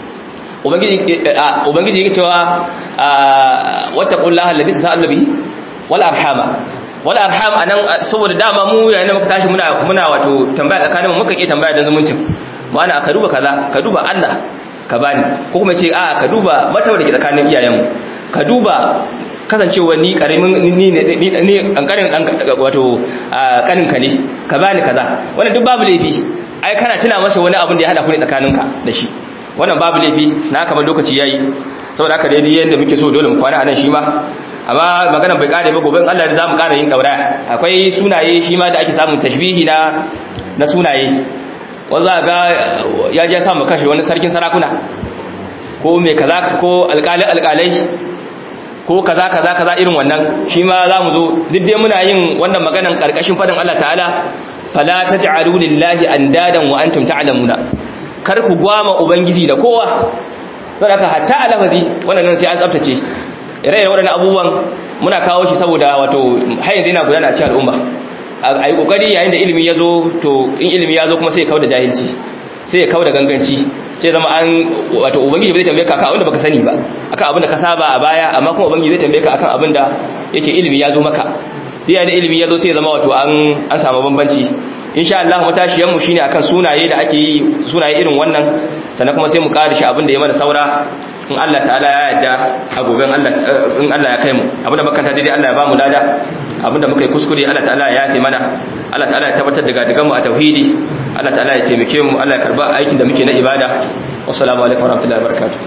ubangiji yake cewa wattaqullaha alladhi tasaallu bihi wal arhama wal arham anan saboda dama mu yayin da muka tashi muna muna wato tambaya tsakanin mu muka iya tambaya da zumuncin ma'ana ka duba kaza ka duba Allah ka bani ko kuma ce a ka duba matawa da ke tsakanin iyayenmu ka duba kasancewa ni karamin ni ni ni kankanin dan wato kanin ka ne ka bani kaza wannan duk babu laifi ai kana tuna masa wani abin da ya hada ku ne tsakaninka da shi wannan babu laifi na kamar lokaci yayi saboda haka dai yanda muke so dole mu kwana anan shi ma amma magana bai kare ba gobe Allah da zamu kara yin daura akwai sunaye shi ma da ake samun tashbihi na na sunaye wanda ga ya je samu kashe wani sarkin sarakuna ko mai kaza ko alƙali alƙalai ko kaza kaza kaza irin wannan shi ma zamu zo duk dai muna yin wannan maganan karkashin fadin Allah ta'ala fala taj'alu lillahi andadan wa antum ta'lamuna kar ku gwama ubangiji da kowa saboda hatta alafazi wannan sai an tsaftace ire-iren waɗannan abubuwan muna kawo shi saboda wato har yanzu yana gudana a cikin al'umma a yi ƙoƙari yayin da ilimi ya zo to in ilimi ya zo kuma sai ya kawo da jahilci sai ya kawo da ganganci sai zama an wato ubangiji bai tambaye ka akan abin da baka sani ba akan abin da ka saba a baya amma kuma ubangiji zai tambaye ka akan abin da yake ilimi ya zo maka yayin da ilimi ya zo sai ya zama wato an an samu bambanci insha Allah matashiyan mu shine akan sunaye da ake yi sunaye irin wannan sannan kuma sai mu ƙara shi abin da ya mana saura in Allah ta'ala ya yarda a goben Allah in Allah ya kai mu abinda makanta daidai Allah ya ba mu lada abinda muka yi kuskure Allah ta'ala ya yafe mana Allah ta'ala ya tabbatar da gadigan mu a tauhidi Allah ta'ala ya taimake mu Allah ya karba aikin da muke na ibada wassalamu alaikum warahmatullahi wabarakatuh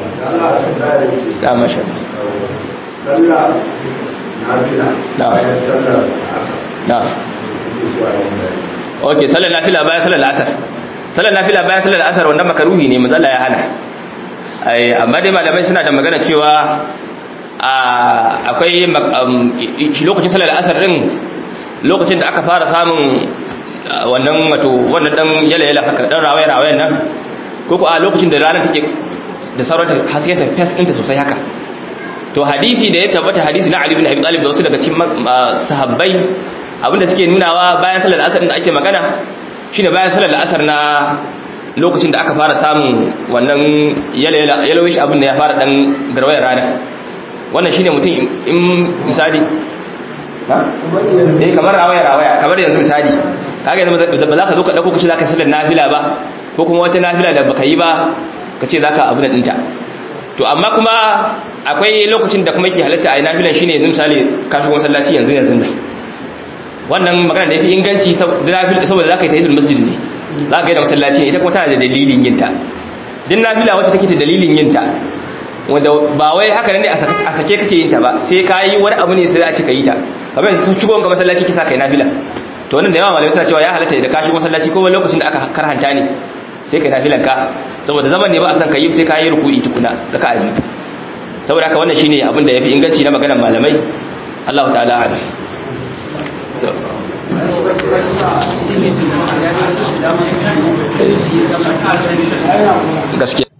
da masha sallah nafila Na. bayan sallar na okay sallar nafila bayan sallar asar sallar nafila bayan sallar asar wannan makaruhi ne manzo Allah ya hana ai amma dai malamai suna da magana cewa akwai lokacin salar asar din lokacin da aka fara samun wannan wato wannan dan yala-yala haka dan rawaye-rawayen nan ko ko a lokacin da ranar take da saurata haske ta fes ɗinta sosai haka to hadisi da ya tabbata hadisi na Ali bin Abi Talib da wasu daga cikin sahabbai abinda suke nunawa bayan salar asar da ake magana shine bayan salar asar na lokacin da aka fara samun wannan yalawish abin da ya fara dan garwayar rana wannan shine mutum in misali ha eh kamar rawaya rawaya kamar yanzu misali kaga yanzu ba za ka zo ka dauko kace zaka sallar nafila ba ko kuma wata nafila da baka yi ba kace zaka abu da dinta to amma kuma akwai lokacin da kuma yake halatta a nafilan shine yanzu misali ka shigo masallaci yanzu yanzu da wannan magana da yafi inganci saboda zaka yi tahiyyul masjid ne za ka yi da masallaci ita kuma tana da dalilin yinta din nafila wacce take da dalilin yinta wanda ba wai haka ne a sake kake yinta ba sai ka yi wani abu ne sai a ce ka yi ta kamar yanzu sun shigo ga masallaci kisa kai nafila to wannan da yawa malamai suna cewa ya halatta da ka shigo masallaci ko wani lokacin da aka karhanta ne sai kai nafilan ka saboda zaman ne ba a san ka yi sai ka yi ruku'i tukuna da ka abi saboda haka wannan shine abin da yafi inganci na maganar malamai Allah ta'ala a'lam gaskiya